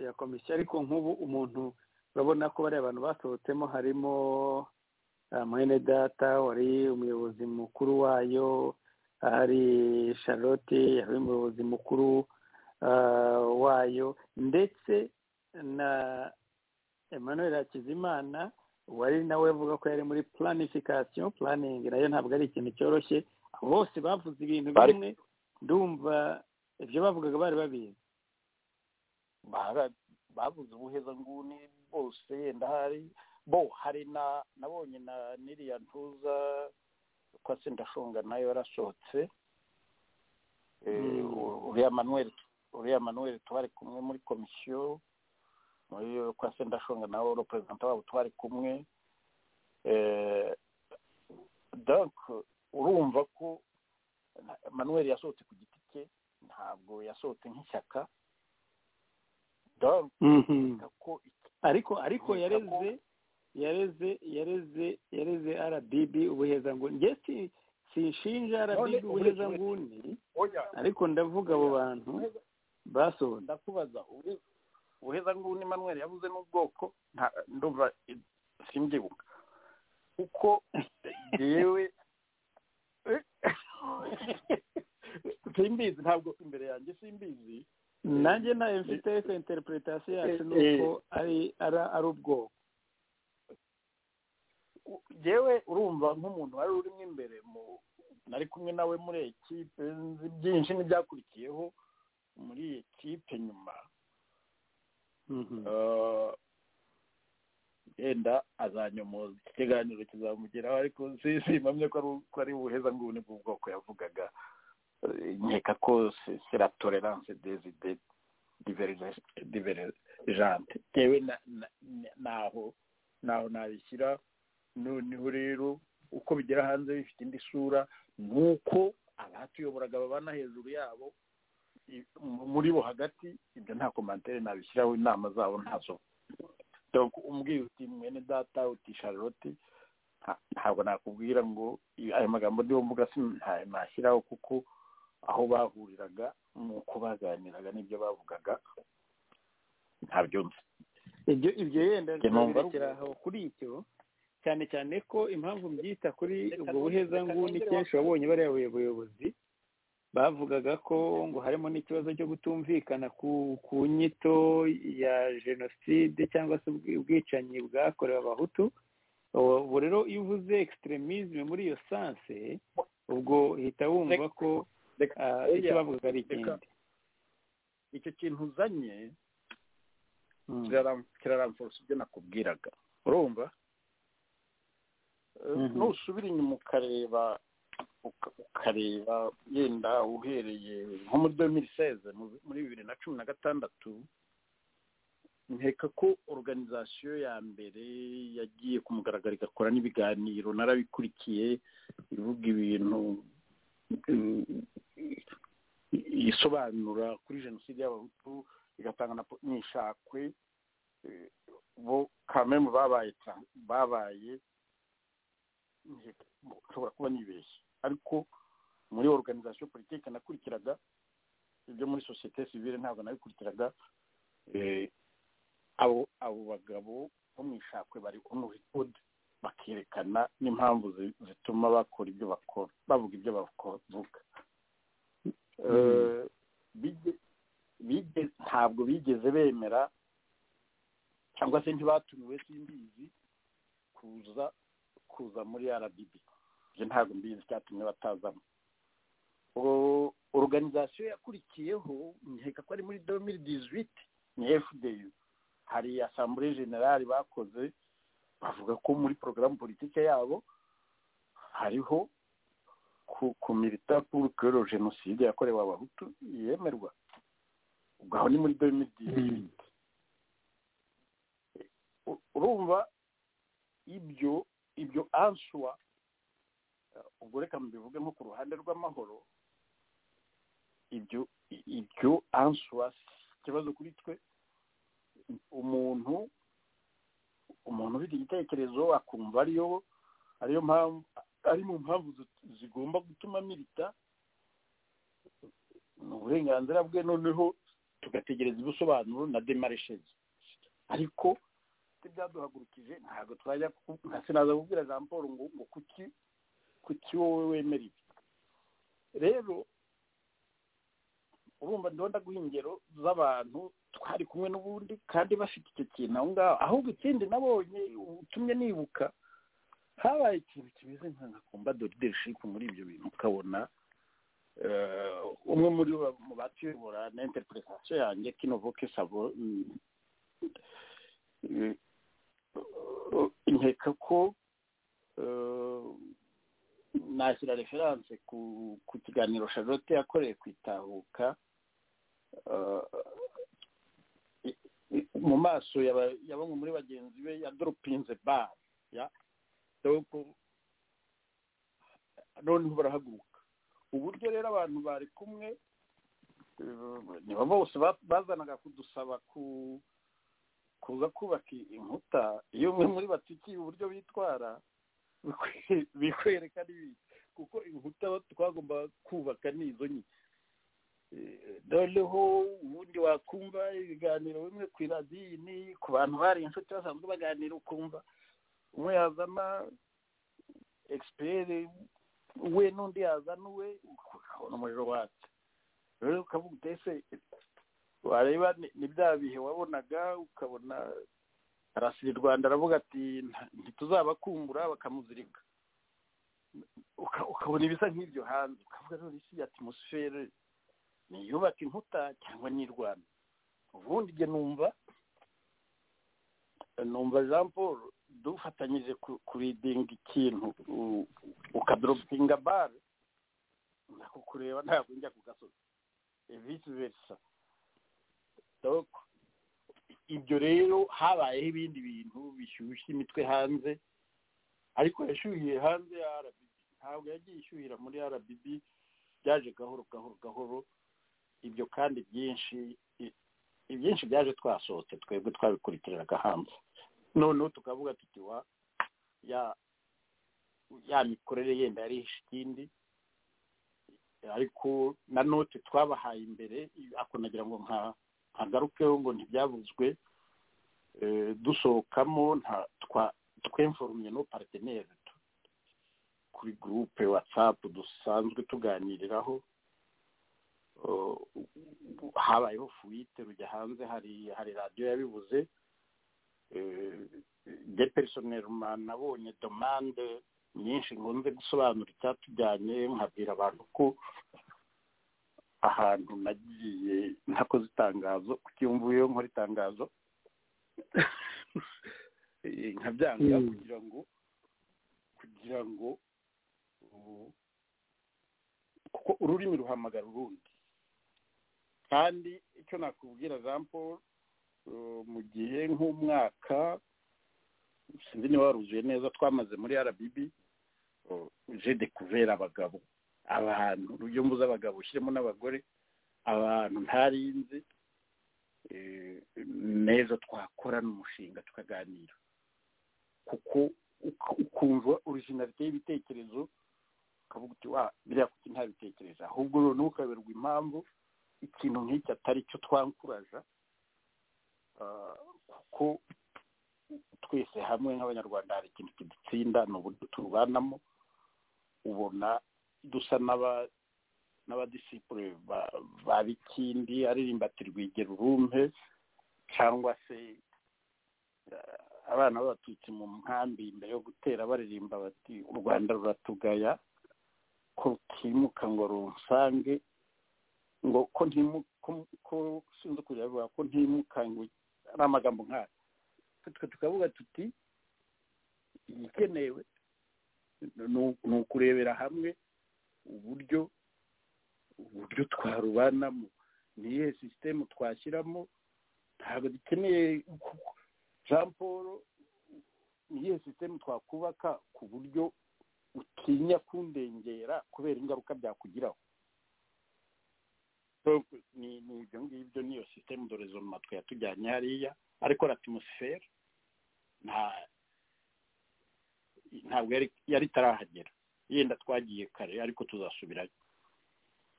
ya komisiyo ariko nk'ubu umuntu urabona ko bariya abantu basohotsemo harimo ah, mwene data wari umuyobozi mukuru wayo hari charlotte yari umuyobozi mukuru ah, wayo ndetse na emmanuel hakizimana wari nawe avuga ko yari muri planification planning nayo ntabwo ari ikintu cyoroshye bose bavuze ibintu Bari- bimwe ndumva ibyo bavugaga bari babizi bara- babuze ubuhezanguni bose yenda hari bo hari na nabonye na n'iriya ntuza kwa sendashonga nayo yarasohotse Eh, Mm. u- uriya manuel uriya manuel twari kumwe muri komisiyo muri kwa sendashonga nawe reperezanta wabo twari kumwe Eh, donc urumva ko na- manuel yasohotse ku giti cye ntabwo yasohotse nk'ishyaka donc nkeka ko iki- ariko ariko Nkeka yareze yareze yareze yareze rdb ubuhezanguni njye si- sinshinja rdb None ubuhezanguni oya ariko ndavuga abo bantu basohotse ndakubaza ubu- ubuheza nguni manuel yabuze n'ubwoko nta- ndumva eh, simbyibuka kuko yewe simbizi ntabwo imbere yanjye simbizi nanjye nayo mfite interpretation yacu Eh, ni uko ari ara- ari ubwoko U- yewe urumva nk'umuntu wari urimo imbere mu nari kumwe nawe muri ekipe nzi byinshi n'ibyakurikiyeho muri iyi ekipe nyuma Eh, yenda azanyomoza iki kiganiro kizamugeraho ariko si- simpamye ko ari ko ari ubuheza nguni bw'ubwoko yavugaga Eh, nkeka ko se- se la tolerance des idées diverge- divergente yewe na- na- na- naho naho nabishyira noneho rero uko bigera hanze bifite indi sura ni uko abatuyoboraga babana hejuru yabo i- mu- muri bo hagati ibyo nta komantere nabishyiraho inama zabo ntazo donc umbwiye uti mwene data uti charlotte nta- ntabwo nakubwira ngo i- ayo magambo ndiho mvuga si nta- nashyiraho kuko aho bahuriraga ni uko baganiraga n'ibyo bavugaga ntabyo nzi ibyo ibyo yenda Njye numva ari tubirekera aho kuri ibyo cyane cyane ko impamvu mbyita kuri ubwo buhezanguni nongere kenshi wabonye bariya bayobozi bavugaga ko ngo harimo n'ikibazo cyo kutumvikana ku ku nyito ya jenoside cyangwa se ubwi- ubwicanyi bwakorewe abahutu ubu ubu rero iyo uvuze extremisme muri iyo sanse ubwo uhita wumva ko Reka- ah, icyo Eya, bavuga ari reka- ikindi icyo kintu uzanye Mm. kiraramforce ibyo nakubwiraga urumva nusubira inyuma ukareba ukareba yenda uhereye nko muri domiri seze muri bibiri na cumi na gatandatu nkeka ko organizasiyo ya mbere yagiye ku mugaragaro igakora n'ibiganiro narabikurikiye ivuga ibintu isobanura kuri jenoside y'abahutu igatanga n'ishakwe bo kamemu babaye babaye nshobora kuba nibeshye ariko muri organizasiyo politiki nakurikiraga ibyo muri sosiyete sivire ntabwo nabikurikiraga abo abo bagabo bo mu ishakwe bari muri kode bakerekana n'impamvu zituma bakora ibyo bakora bavuga ibyo bavuga ntabwo bigeze bemera cyangwa se ntibatumiwe simbizi kuza kuza muri rdb ibyo ntabwo mbizi cyatumye batazamo organizasiyo yakurikiyeho nkeka ko ari muri domiri dizwiti ni fdu hari asambure generali bakoze bavuga ko muri porogaramu politike yabo hariho ku milita puru kero jenoside yakorewe abahutu yemerwa ubwo aho ni muri domiri dizwiti urumva ibyo ibyo ansuwa ubwo reka mbivuge nko ku ruhande rw'amahoro ibyo ibyo ansuwa ikibazo kuri twe umuntu umuntu ufite igitekerezo akumva ariyo ariyo mpamvu ari mu mpamvu zigomba gutuma milita ni uburenganzira bwe noneho tugategereza ibisobanuro na demareshezi ariko byaduhagurukije ntabwo twajya nka sinaza kubwira jean paul ngo ngo kuki kuki wowe wemera ibi rero urumva ndaguha ingero z'abantu twari kumwe n'ubundi kandi bafite icyo kintu aho ngaho ahubwo ikindi nabonye utumye nibuka habaye ikintu kimeze nka komba dorideship muri ibyo bintu ukabona umwe muri bo mu batuyobora na interpretation yanjye kino voke savo nkeka ko nashyira referanse ku kiganiro charlotte yakoreye ku itahuka mu maso ya bamwe muri bagenzi be ya doropinze bare ya dopo noneho barahaguruka uburyo rero abantu bari kumwe nibo bose bazanaga kudusaba ku kuza kubaka inkuta iyo umwe muri batikiye uburyo bitwara bikwereka n'ibindi kuko inkuta twagomba kubaka ni izo nyine noneho ubundi wakumva ibiganiro bimwe ku iradini ku bantu bari inshuti basanzwe baganira ukumva umwe yazana egisiperi we n'undi yazana uwe ukabona umuriro watse rero ukavuga utese wareba ni bya bihe wabonaga ukabona arasira u rwanda aravuga ati ntituzabakumbura bakamuzirika ukabona ibisa nk'ibyo hanze ukavuga none isi ya timusifere niyubaka inkuta cyangwa n'irwana ubundi njye numva numva jean paul dufatanyije kuridinga ikintu ukadoropinga bare ndakukureba ntabwo njya ku gasozi visi verisa ibyo rero habayeho ibindi bintu bishyushye imitwe hanze ariko yashyuhiye hanze ya rbb ntabwo yagiye ishyuhira muri rbb byaje gahoro gahoro gahoro ibyo kandi byinshi ibyinshi byaje twasohotse twebwe twabikurikiriraga hanze noneho tukavuga tuti wa ya ya mikorere yenda yari ikindi ariko na note twabahaye imbere ako nagira ngo nka hagarukeho ngo ntibyavuzwe dusohokamo twemforumye no paritineri kuri gurupe watsapu dusanzwe tuganiriraho habayeho fuwite rujya hanze hari hari radiyo yabivuze de personeruma nabonye domande nyinshi nkunze gusobanura icyatujyanye nkabwira abantu ko ahantu nagiye ntakoze itangazo kuko iyo mvuyeyo nkora itangazo nkabyanga kugira ngo kugira ngo kuko ururimi ruhamagara urundi kandi icyo nakubwira jean paul mu gihe nk'umwaka sinzi niba waruzuye neza twamaze muri rbb jede kubera abagabo abantu urujya mbuze abagabo ushyiremo n'abagore abantu ntarinzi neza twakorana umushinga tukaganira kuko ukumva originalite y'ibitekerezo ukavuga uti wa biriya kuki nta bitekerezo ahubwo noneho ukayoberwa impamvu ikintu nk'iki atari cyo twankuraja kuko twese hamwe nk'abanyarwanda hari ikintu kidutsinda ni uburyo turubanamo ubona dusa n'abadisipure ba bikindi aririmba ati rwigera urumpe cyangwa se abana b'abatutsi mu nkambi mbere yo gutera baririmba bati u rwanda ruratugaya ko rutimuka ngo runsange ngo ko ko sinzi kujya bivuga ko ntimukangwe ari amagambo nk'aya twe tukavuga tuti igikenewe ni ukurebera hamwe uburyo uburyo twarubanamo ni iyihe sisitemu twashyiramo ntabwo dukeneye jean paul ni iyihe sisitemu twakubaka ku buryo utinya kundengera kubera ingaruka byakugiraho ni ibyo ngibyo niyo sisitemu dore zoma twatujyanye hariya ariko ratimusiferi nta ntabwo yari itarahagera yenda twagiye kare ariko tuzasubirayo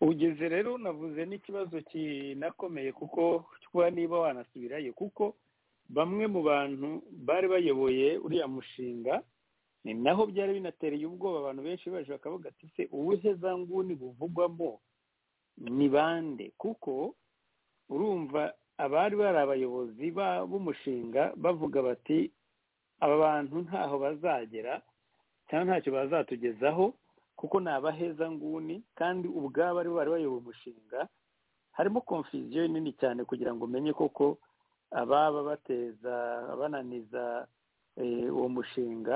ugeze rero navuze n'ikibazo kinakomeye kuko kuba niba wanasubirayo kuko bamwe mu bantu bari bayoboye uriya mushinga ni naho byari binatereye ubwoba abantu benshi baje bakavuga ati se ubuhe za nguni buvugwamo ni bande kuko urumva abari bari abayobozi b'umushinga bavuga bati aba bantu ntaho bazagera cyangwa ntacyo bazatugezaho kuko ni abaheza nguni kandi ubwabo ari bari bayoboye umushinga harimo konfuziyo nini cyane kugira ngo umenye koko ababa bateza bananiza uwo mushinga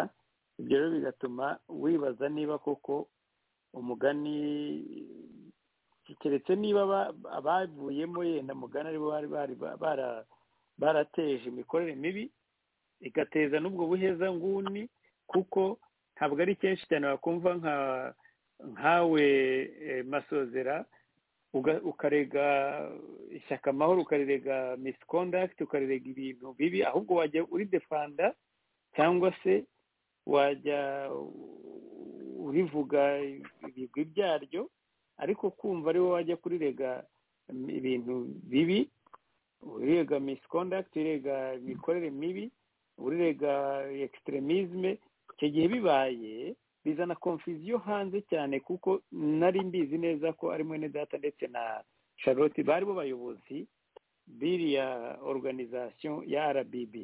ibyo rero bigatuma wibaza niba koko umugani keretse niba abavuyemo yenda mugana aribo bari barateje imikorere mibi igateza n'ubwo buhezanguni kuko ntabwo ari kenshi cyane wakumva nkawe masozera ukarega ishyaka amahoro ukarega misikondagiti ukarega ibintu bibi ahubwo wajya uri defanda cyangwa se wajya urivuga ibigwi byaryo ariko kumva ari wowe wajya kurirega ibintu bibi urirega misikondagiti urega imikorere mibi urirega ekisiteremisme icyo gihe bibaye bizana konfuziyo hanze cyane kuko nari mbizi neza ko ari mwene data ndetse na charlotte bari bo bayobozi biriya oruganizasiyo ya rbb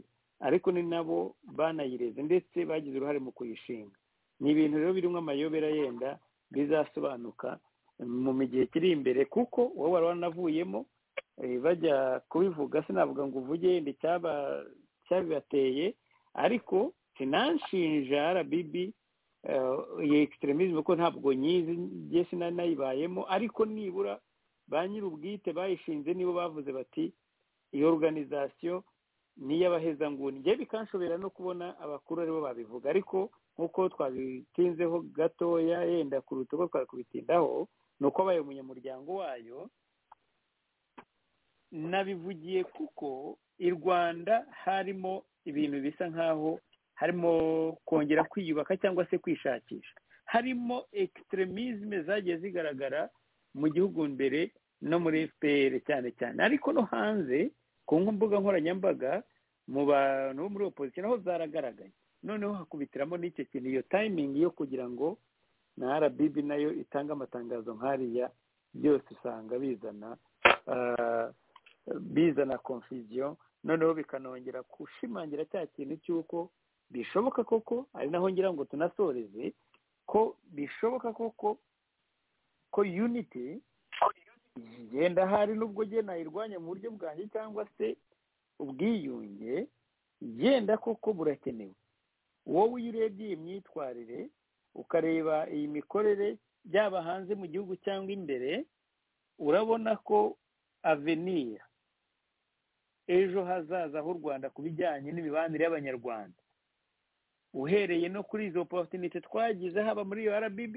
ariko ni nabo banayireze ndetse bagize uruhare mu kuyishinga ni ibintu rero birimo amayobera yenda bizasobanuka mu gihe kiri imbere kuko wowe wari wanavuyemo bajya kubivuga sinavuga ngo uvuge yenda cyabibateye ariko sinanshinja rbb iyi ekisiteremisme ko ntabwo nyizi njye sinanayibayemo ariko nibura ba nyir'ubwite bayishinze nibo bavuze bati iyo oruganizasiyo ni iy'abahezanguni njye bikanshobera no kubona abakuru aribo babivuga ariko nk'uko twabitinzeho gatoya yenda kuruta uko twakabitindaho ni uko abaye umunyamuryango wayo nabivugiye kuko i rwanda harimo ibintu bisa nk'aho harimo kongera kwiyubaka cyangwa se kwishakisha harimo ekisiteremisme zagiye zigaragara mu gihugu mbere no muri fpr cyane cyane ariko no hanze ku mbuga nkoranyambaga mu bantu bo muri opozisiyo naho zaragaragaye noneho hakubitiramo n'icyo kintu iyo tayimingi yo kugira ngo na rbb nayo itange amatangazo nk'ariya byose usanga bizana bizana konfuziyo noneho bikanongera gushimangira cya kintu cy'uko bishoboka koko ari naho ngira ngo tunasoreze ko bishoboka koko ko yuniti igenda hari n'ubwo genda nayirwanya mu buryo bwanjye cyangwa se ubwiyunge genda koko burakenewe wowe iyo urebye iyi myitwarire ukareba iyi mikorere byaba hanze mu gihugu cyangwa imbere urabona ko aveniya ejo hazaza h'u rwanda ku bijyanye n'imibanire y'abanyarwanda uhereye no kuri izo oporutinite twagize haba muri iyo rbb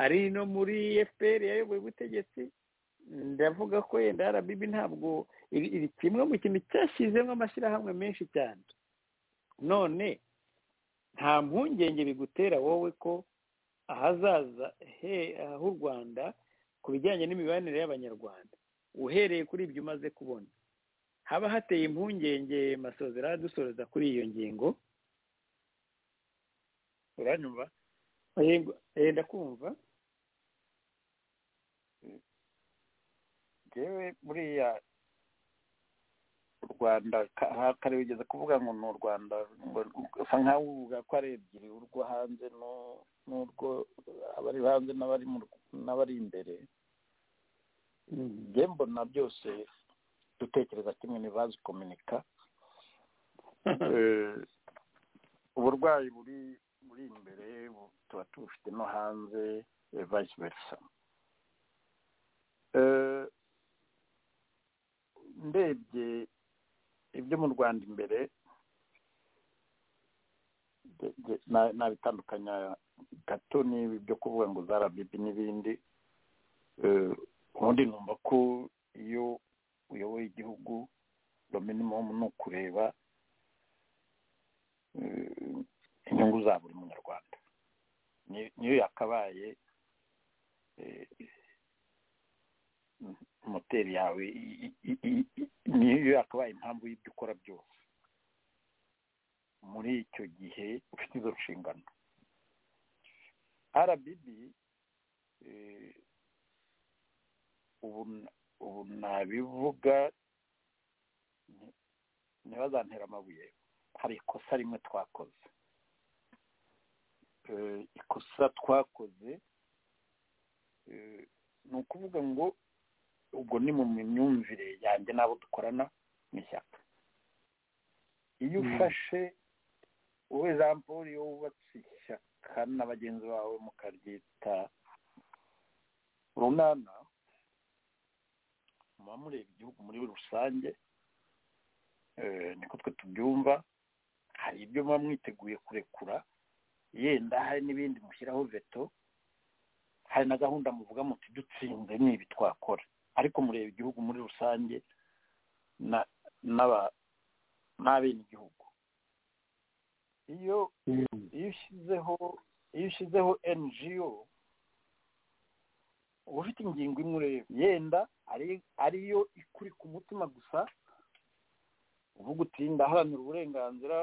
ari no muri fpr yayoboye ubutegetsi ndavuga ko yenda rbb ntabwo iri kimwe mu kintu cyashyizemo amashyirahamwe menshi cyane none nta mpungenge bigutera wowe ko ahazaza h'u rwanda ku bijyanye n'imibanire y'abanyarwanda uhereye kuri ibyo umaze kubona haba hateye impungenge masozera dusoreza kuri iyo ngingo uranyumva yenda kumva yewe buriya u rwanda kare wigeze kuvuga ngo ni u rwanda usa nkaho uvuga ko ari ebyiri urwo hanze n'urwo abari hanze n'abari imbere njye mbona byose dutekereza kimwe ntibazi kominika uburwayi buri buri imbere tuba tubufite no hanze vayisi verisa ndebye ibyo mu rwanda imbere nabitandukanya gato n'ibi byo kuvuga ngo za rabibi n'ibindi ubundi numva ko iyo uyoboye igihugu dominimumu ni ukureba inyungu za buri munyarwanda niyo yakabaye moteri yawe niyo yakabaye impamvu y'ibyo ukora byose muri icyo gihe ufite izo nshingano rbb ubu nabivuga ntibazantere amabuye hari ikosa rimwe twakoze ikosa twakoze ni ukuvuga ngo ubwo ni mu myumvire yanjye n'abo dukorana mu ishyaka iyo ufashe wowe paul iyo wubatse ishyaka na bagenzi bawe mukaryita runana muba mureba igihugu muri rusange niko twe tubyumva hari ibyo muba mwiteguye kurekura yenda hari n'ibindi mushyiraho veto hari na gahunda muvuga muti dutsinze n'ibi twakora ariko mureba igihugu muri rusange n'abenegihugu iyo ushyizeho ngo uba ufite ingingo imwe ureba yenda ariyo ikuri ku mutima gusa uvuga uti ndaharanira uburenganzira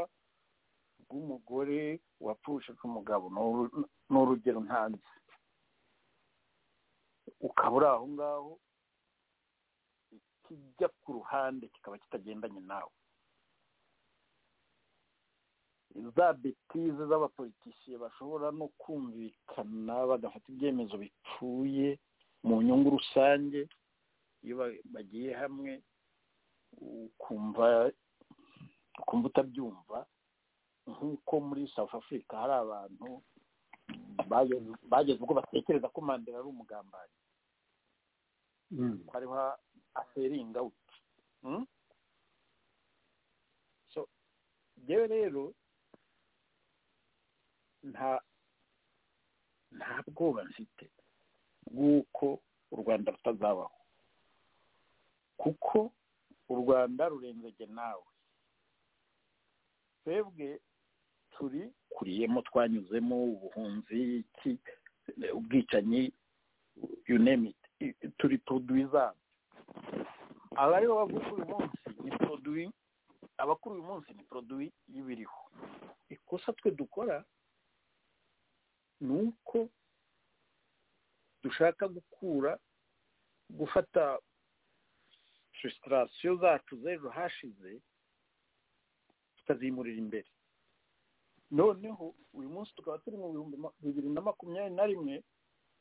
bw'umugore wapfushije umugabo ni urugero ntanze ukaba uri aho ngaho kijya ku ruhande kikaba kitagendanye nawe za betize z'abapolitisiye bashobora no kumvikana bagafata ibyemezo bipfuye mu nyungu rusange iyo bagiye hamwe ukumva ukumva utabyumva nk'uko muri south africa hari abantu bageze ubwo batekereza ko mandela ari umugambanyi ko ariho aseringa uti so yewe rero nta nta bwoba mfite bw'uko u rwanda rutazabaho kuko u rwanda rurenzege nawe twebwe turi kuriyemo twanyuzemo ubuhunzi ubwicanyi yunamiti turi poroduwi zabo abariho bakuru uyu munsi ni poroduwi abakuru uyu munsi ni poroduwi y'ibiriho ikosa twe dukora ni uko dushaka gukura gufata fesitarasiyo zacu z'ejo hashize tukazimurira imbere noneho uyu munsi tukaba turi mu bihumbi bibiri na makumyabiri na rimwe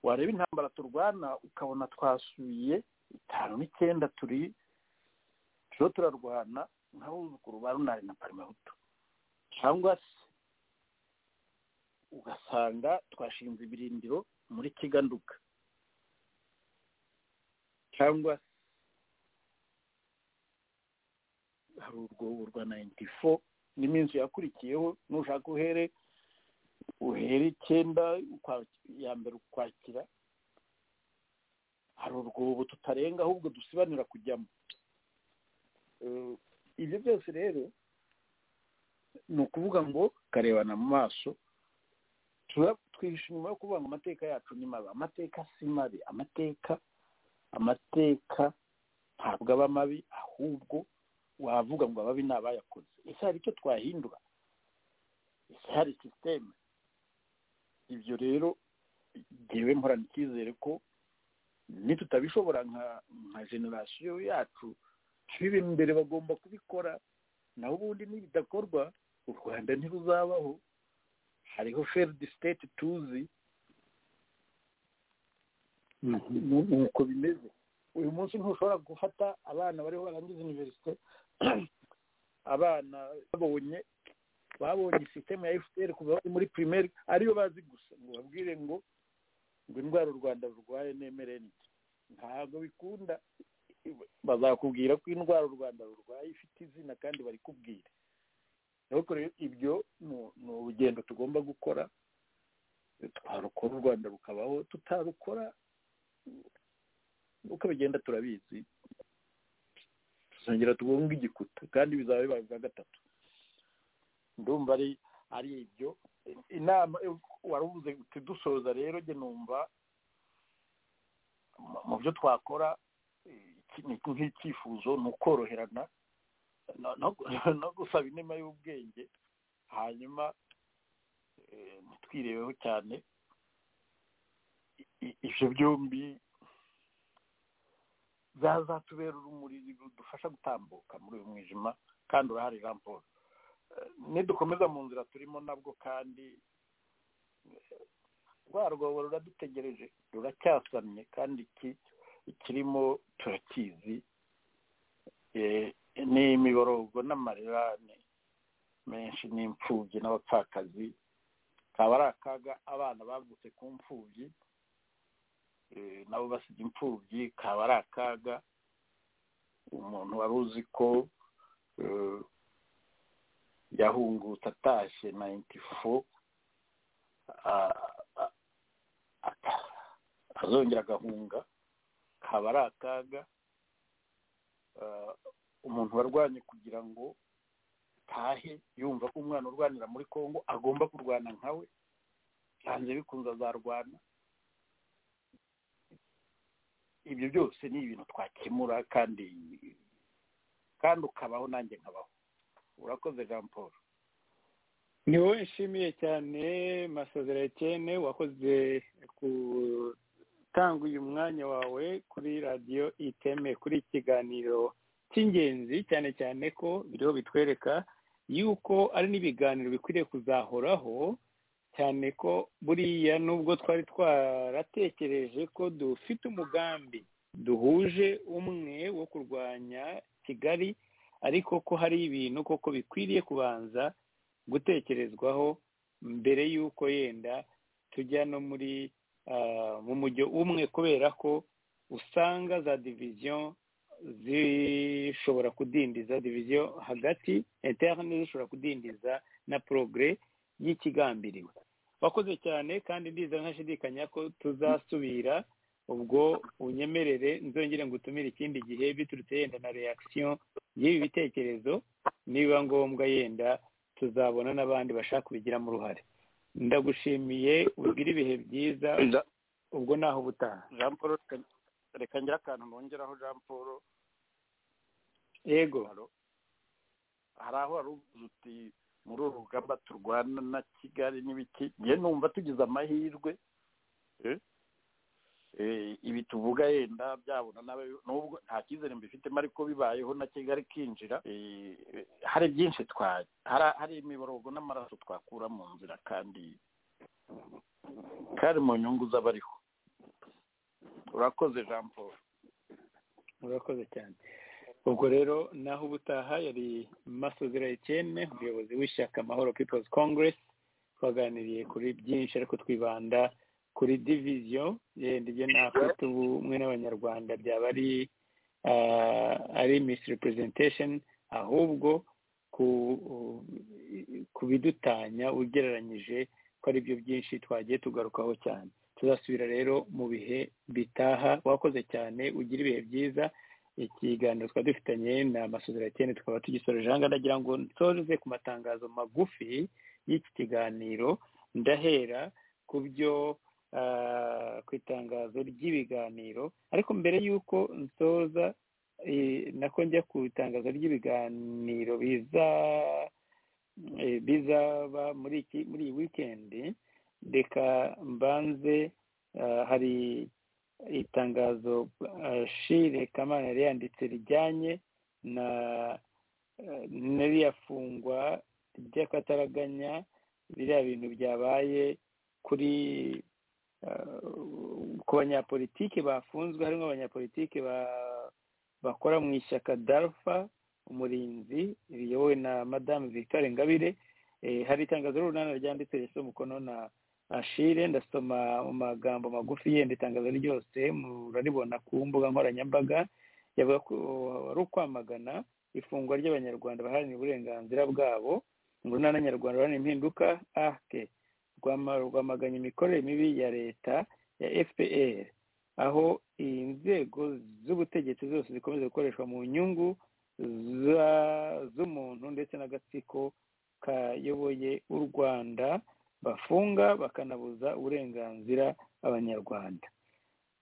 wareba intambara turwana ukabona twasuye itanu n'icyenda turi turiho turarwana nk'abuzukuru ba runari na parimahutu cyangwa se ugasanga twashinze ibirindiro muri kiganduka cyangwa hari urwobo rwa nayiniti fo n'iminsi yakurikiyeho nushaka uhere uhere icyenda ya mbere ukwakira hari urwobo tutarenga ahubwo dusibanira kujyamo ibyo byose rero ni ukuvuga ngo karebana mu maso twihisha inyuma yo kuvuga ngo amateka yacu ni mabi amateka si mabi amateka amateka ntabwo aba mabi ahubwo wavuga ngo ababi ni abayakoze ese hari icyo twahindura ese hari sisiteme ibyo rero ngewe mporana icyizere ko nitutabishobora nka generasiyo yacu turi imbere bagomba kubikora naho ubundi n'ibidakorwa u rwanda ntiruzabaho hariho feridi siteti tuzi nuko bimeze uyu munsi ntushobora gufata abana bariho barangiza iniverisite abana babonye babonye sisiteme ya efuperi kuva bari muri pirimeri ariyo bazi gusa ngo babwire ngo ngo indwara u rwanda rurwaye nemere ntabwo bikunda bazakubwira ko indwara u rwanda rurwaye ifite izina kandi bari kubwira ibyo ni urugendo tugomba gukora twarukora u rwanda rukabaho tutarukora uko bigenda turabizi tuzongera tubunge igikuta kandi bizaba bibaye bwa gatatu ndumva ari ari ibyo inama wari uvuze dusoza rero njye numva mu byo twakora nk'icyifuzo ni ukoroherana no gusaba inema y'ubwenge hanyuma ntitwirebeho cyane ibyo byombi zazatubera urumuri rudufasha gutambuka muri uyu mwijima kandi urahari jean paul nidukomeza mu nzira turimo nabwo kandi rwa rwobo ruradutegereje ruracyasamye kandi iki ikirimo turakizi ni imiborogo n'amarerane menshi n'imfubyi n'abapfakazi kaba ari akaga abana bavutse ku mfubyi nabo basiga imfubyi kaba ari akaga umuntu wari uzi ko yahungutse atashye nayiniti fo azongera agahunga kaba ari akaga umuntu warwanye kugira ngo tahe yumva ko umwana urwanira muri congo agomba kurwana nkawe hanze bikunze azarwana ibyo byose ni ibintu twakemura kandi kandi ukabaho nanjye nkabaho urakoze jean paul ni wowe nshimiye cyane masazera cyene wakoze ku tanga uyu mwanya wawe kuri radiyo iteme kuri iki kiganiro cy'ingenzi cyane cyane ko biriho bitwereka yuko ari n'ibiganiro bikwiriye kuzahoraho cyane ko buriya nubwo twari twaratekereje ko dufite umugambi duhuje umwe wo kurwanya kigali ariko ko hari ibintu koko bikwiriye kubanza gutekerezwaho mbere y'uko yenda tujya no muri mu mujyo umwe kubera ko usanga za diviziyo zishobora kudindiza diviziyo hagati interne zishobora kudindiza na porogere y'ikigambiriwe wakoze cyane kandi ndiza ntashidikanya ko tuzasubira ubwo unyemerere nzongere ngo utumire ikindi gihe biturutse yenda na reakisiyo y'ibi bitekerezo niba ngombwa yenda tuzabona n'abandi bashaka kubigiramo uruhare ndagushimiye ubwire ibihe byiza ubwo naho ubutaha jean paul reka ngira akantu nongeraho jean paul yego hari aho wari uti muri uru rugamba turwana na kigali n'ibiki ngiye numva tugize amahirwe ibi tuvuga yenda byabona n'ubwo nta cyizere mbifitemo ariko bibayeho na kigali kinjira hari byinshi twari hari imiborogo n'amaraso twakura mu nzira kandi kari mu nyungu z'abariho urakoze jean paul urakoze cyane ubwo rero naho ubutaha yari masozera ikene umuyobozi w'ishyaka amahoro people's congress twaganiriye kuri byinshi ariko twibanda kuri diviziyo yenda ibyo ntafite ubumwe n'abanyarwanda byaba ari ari misi repurezentatesheni ahubwo ku bidutanya ugereranyije ko ari byo byinshi twagiye tugarukaho cyane tuzasubira rero mu bihe bitaha wakoze cyane ugira ibihe byiza ikiganiro twari dufitanye na masozeratiene tukaba tugisoreje ahangaha ndagira ngo nsoreze ku matangazo magufi y'iki kiganiro ndahera ku byo ku itangazo ry'ibiganiro ariko mbere y'uko nsoza nako njya ku itangazo ry'ibiganiro biza bizaba muri iki muri iyi wikendi reka mbanze hari itangazo shire kamana yari yanditse rijyanye na n'iriya fungwa ry'akataraganya biriya bintu byabaye kuri ku banyapolitike bafunzwe harimo abanyapolitike bakora mu ishyaka darufa umurinzi riyobowe na madamu victoire ngabire hari itangazo runana ryanditse risa umukono na ashire ndasoma mu magambo magufi yenda itangazo ryose muraribona ku mbuga nkoranyambaga yavuga ko wari ukwamagana ifungwa ry'abanyarwanda baharanira uburenganzira bwabo urunana nyarwanda ruharanira impinduka ahke rwamaganye imikorere mibi ya leta ya fpr aho inzego z'ubutegetsi zose zikomeza gukoreshwa mu nyungu z'umuntu ndetse n'agatsiko kayoboye u rwanda bafunga bakanabuza uburenganzira abanyarwanda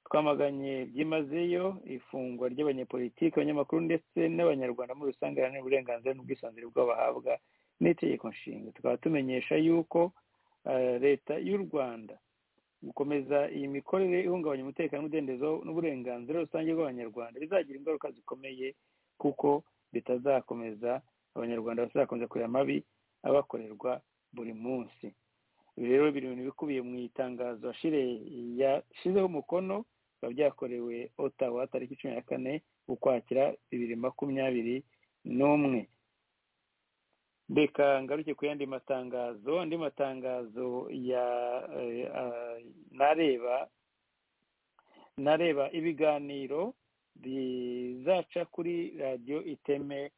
twamaganye byimazeyo ifungwa ry'abanyepolitiki abanyamakuru ndetse n'abanyarwanda muri rusange baharanira uburenganzira n'ubwisanzure bw'abahabwa n'itegeko nshinga tukaba tumenyesha yuko leta y'u rwanda gukomeza iyi mikorere ihungabanya umutekano n'umudendezo n'uburenganzira rusange bw'abanyarwanda bizagira ingaruka zikomeye kuko bitazakomeza abanyarwanda bazakomeza kureba amabi abakorerwa buri munsi ibi rero biri mu bintu bikubiye mu itangazo yashyizeho umukono biba byakorewe otawa tariki cumi na kane ukwakira bibiri makumyabiri n'umwe reka ngaruke ku yandi matangazo andi matangazo ya nareba nareba ibiganiro bizaca kuri radiyo iteme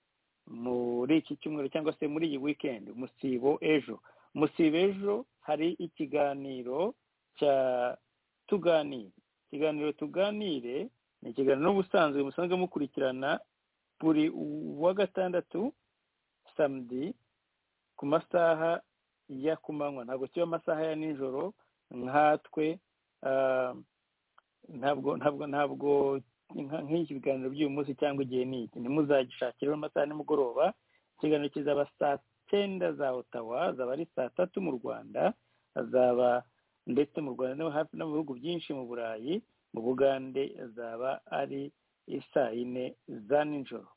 muri iki cyumweru cyangwa se muri iyi wikendi musibo ejo musibo ejo hari ikiganiro cya tuganire ikiganiro tuganire ni ikiganiro n'ubusanzwe musanzwe mukurikirana buri wa gatandatu samedi ku masaha ya ku manywa ntabwo kiba amasaha ya nijoro nkatwe ntabwo ntabwo ntabwo nk'iki biganiro by'uyu munsi cyangwa igihe ni iki ntimuzagishakire amasaha nimugoroba ikiganiro kizaba saa cyenda za otawa zaba ari saa tatu mu rwanda azaba ndetse mu rwanda no mu bihugu byinshi mu burayi mu bugande azaba ari saa yine za nijoro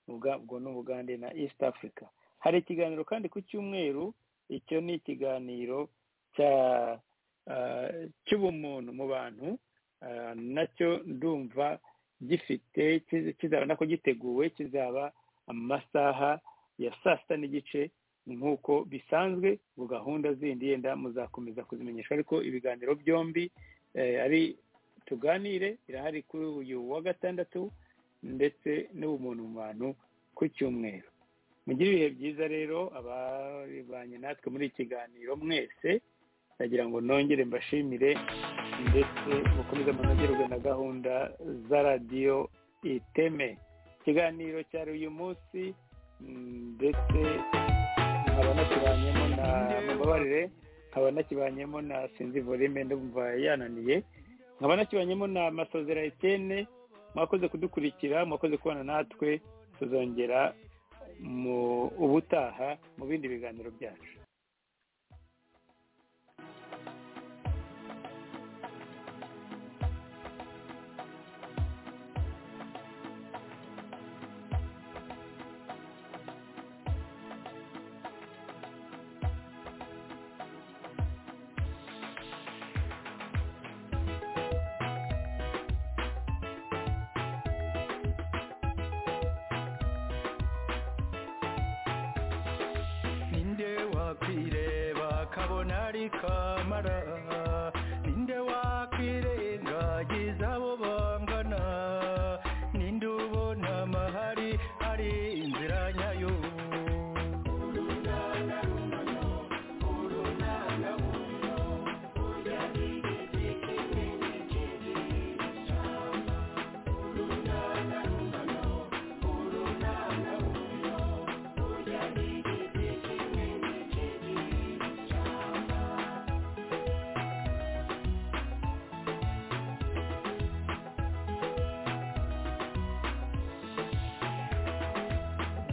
ubwo ni ubugande na east africa hari ikiganiro kandi ku cyumweru icyo ni ikiganiro cy'ubumuntu mu bantu nacyo ndumva gifite kizaba nako giteguwe kizaba amasaha ya saa sita n'igice nk'uko bisanzwe ku gahunda zindi yenda muzakomeza kuzimenyesha ariko ibiganiro byombi ari tuganire irahari kuri uyu wa gatandatu ndetse n'ubumuntu mu bantu ku cyumweru mugire ibihe byiza rero ababanye natwe muri iki kiganiro mwese ndagira ngo nongere mbashimire ndetse mukomeze munogerwe na gahunda za radiyo iteme ikiganiro cyari uyu munsi ndetse nkaba nakibanyemo na mubabarire nkaba nakibanyemo na sinzi volime ndumva yananiye nkaba nakibanyemo na masozera etene mwakoze kudukurikira mwakoze kubana natwe tuzongera mu ubutaha mu bindi biganiro byacu walk kamara ninde wakwirengagiza abo bangana ninde ubona amahari ari inzira nyayo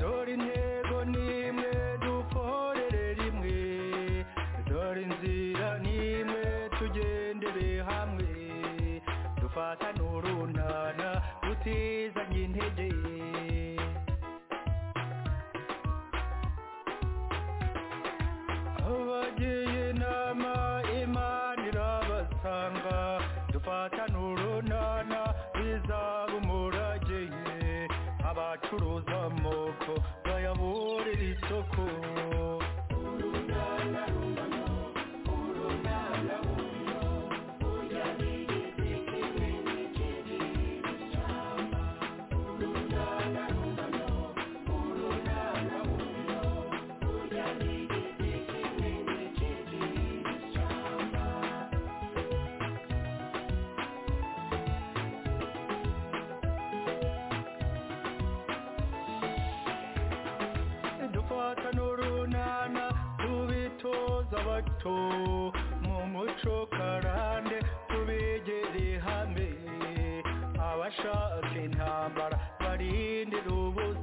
dore intego n'imwe dukorere rimwe dore inzira n'imwe tugendere hamwe dufatane urunana tutizanye intege abagiye inama imana irabasanga dufatane urunana bizaba umurage abacuruza amoko bayaburira isoko dufata n'urunana tubitoza bato mu muco karande tubegere hamwe abashaka intambara barindira ubusa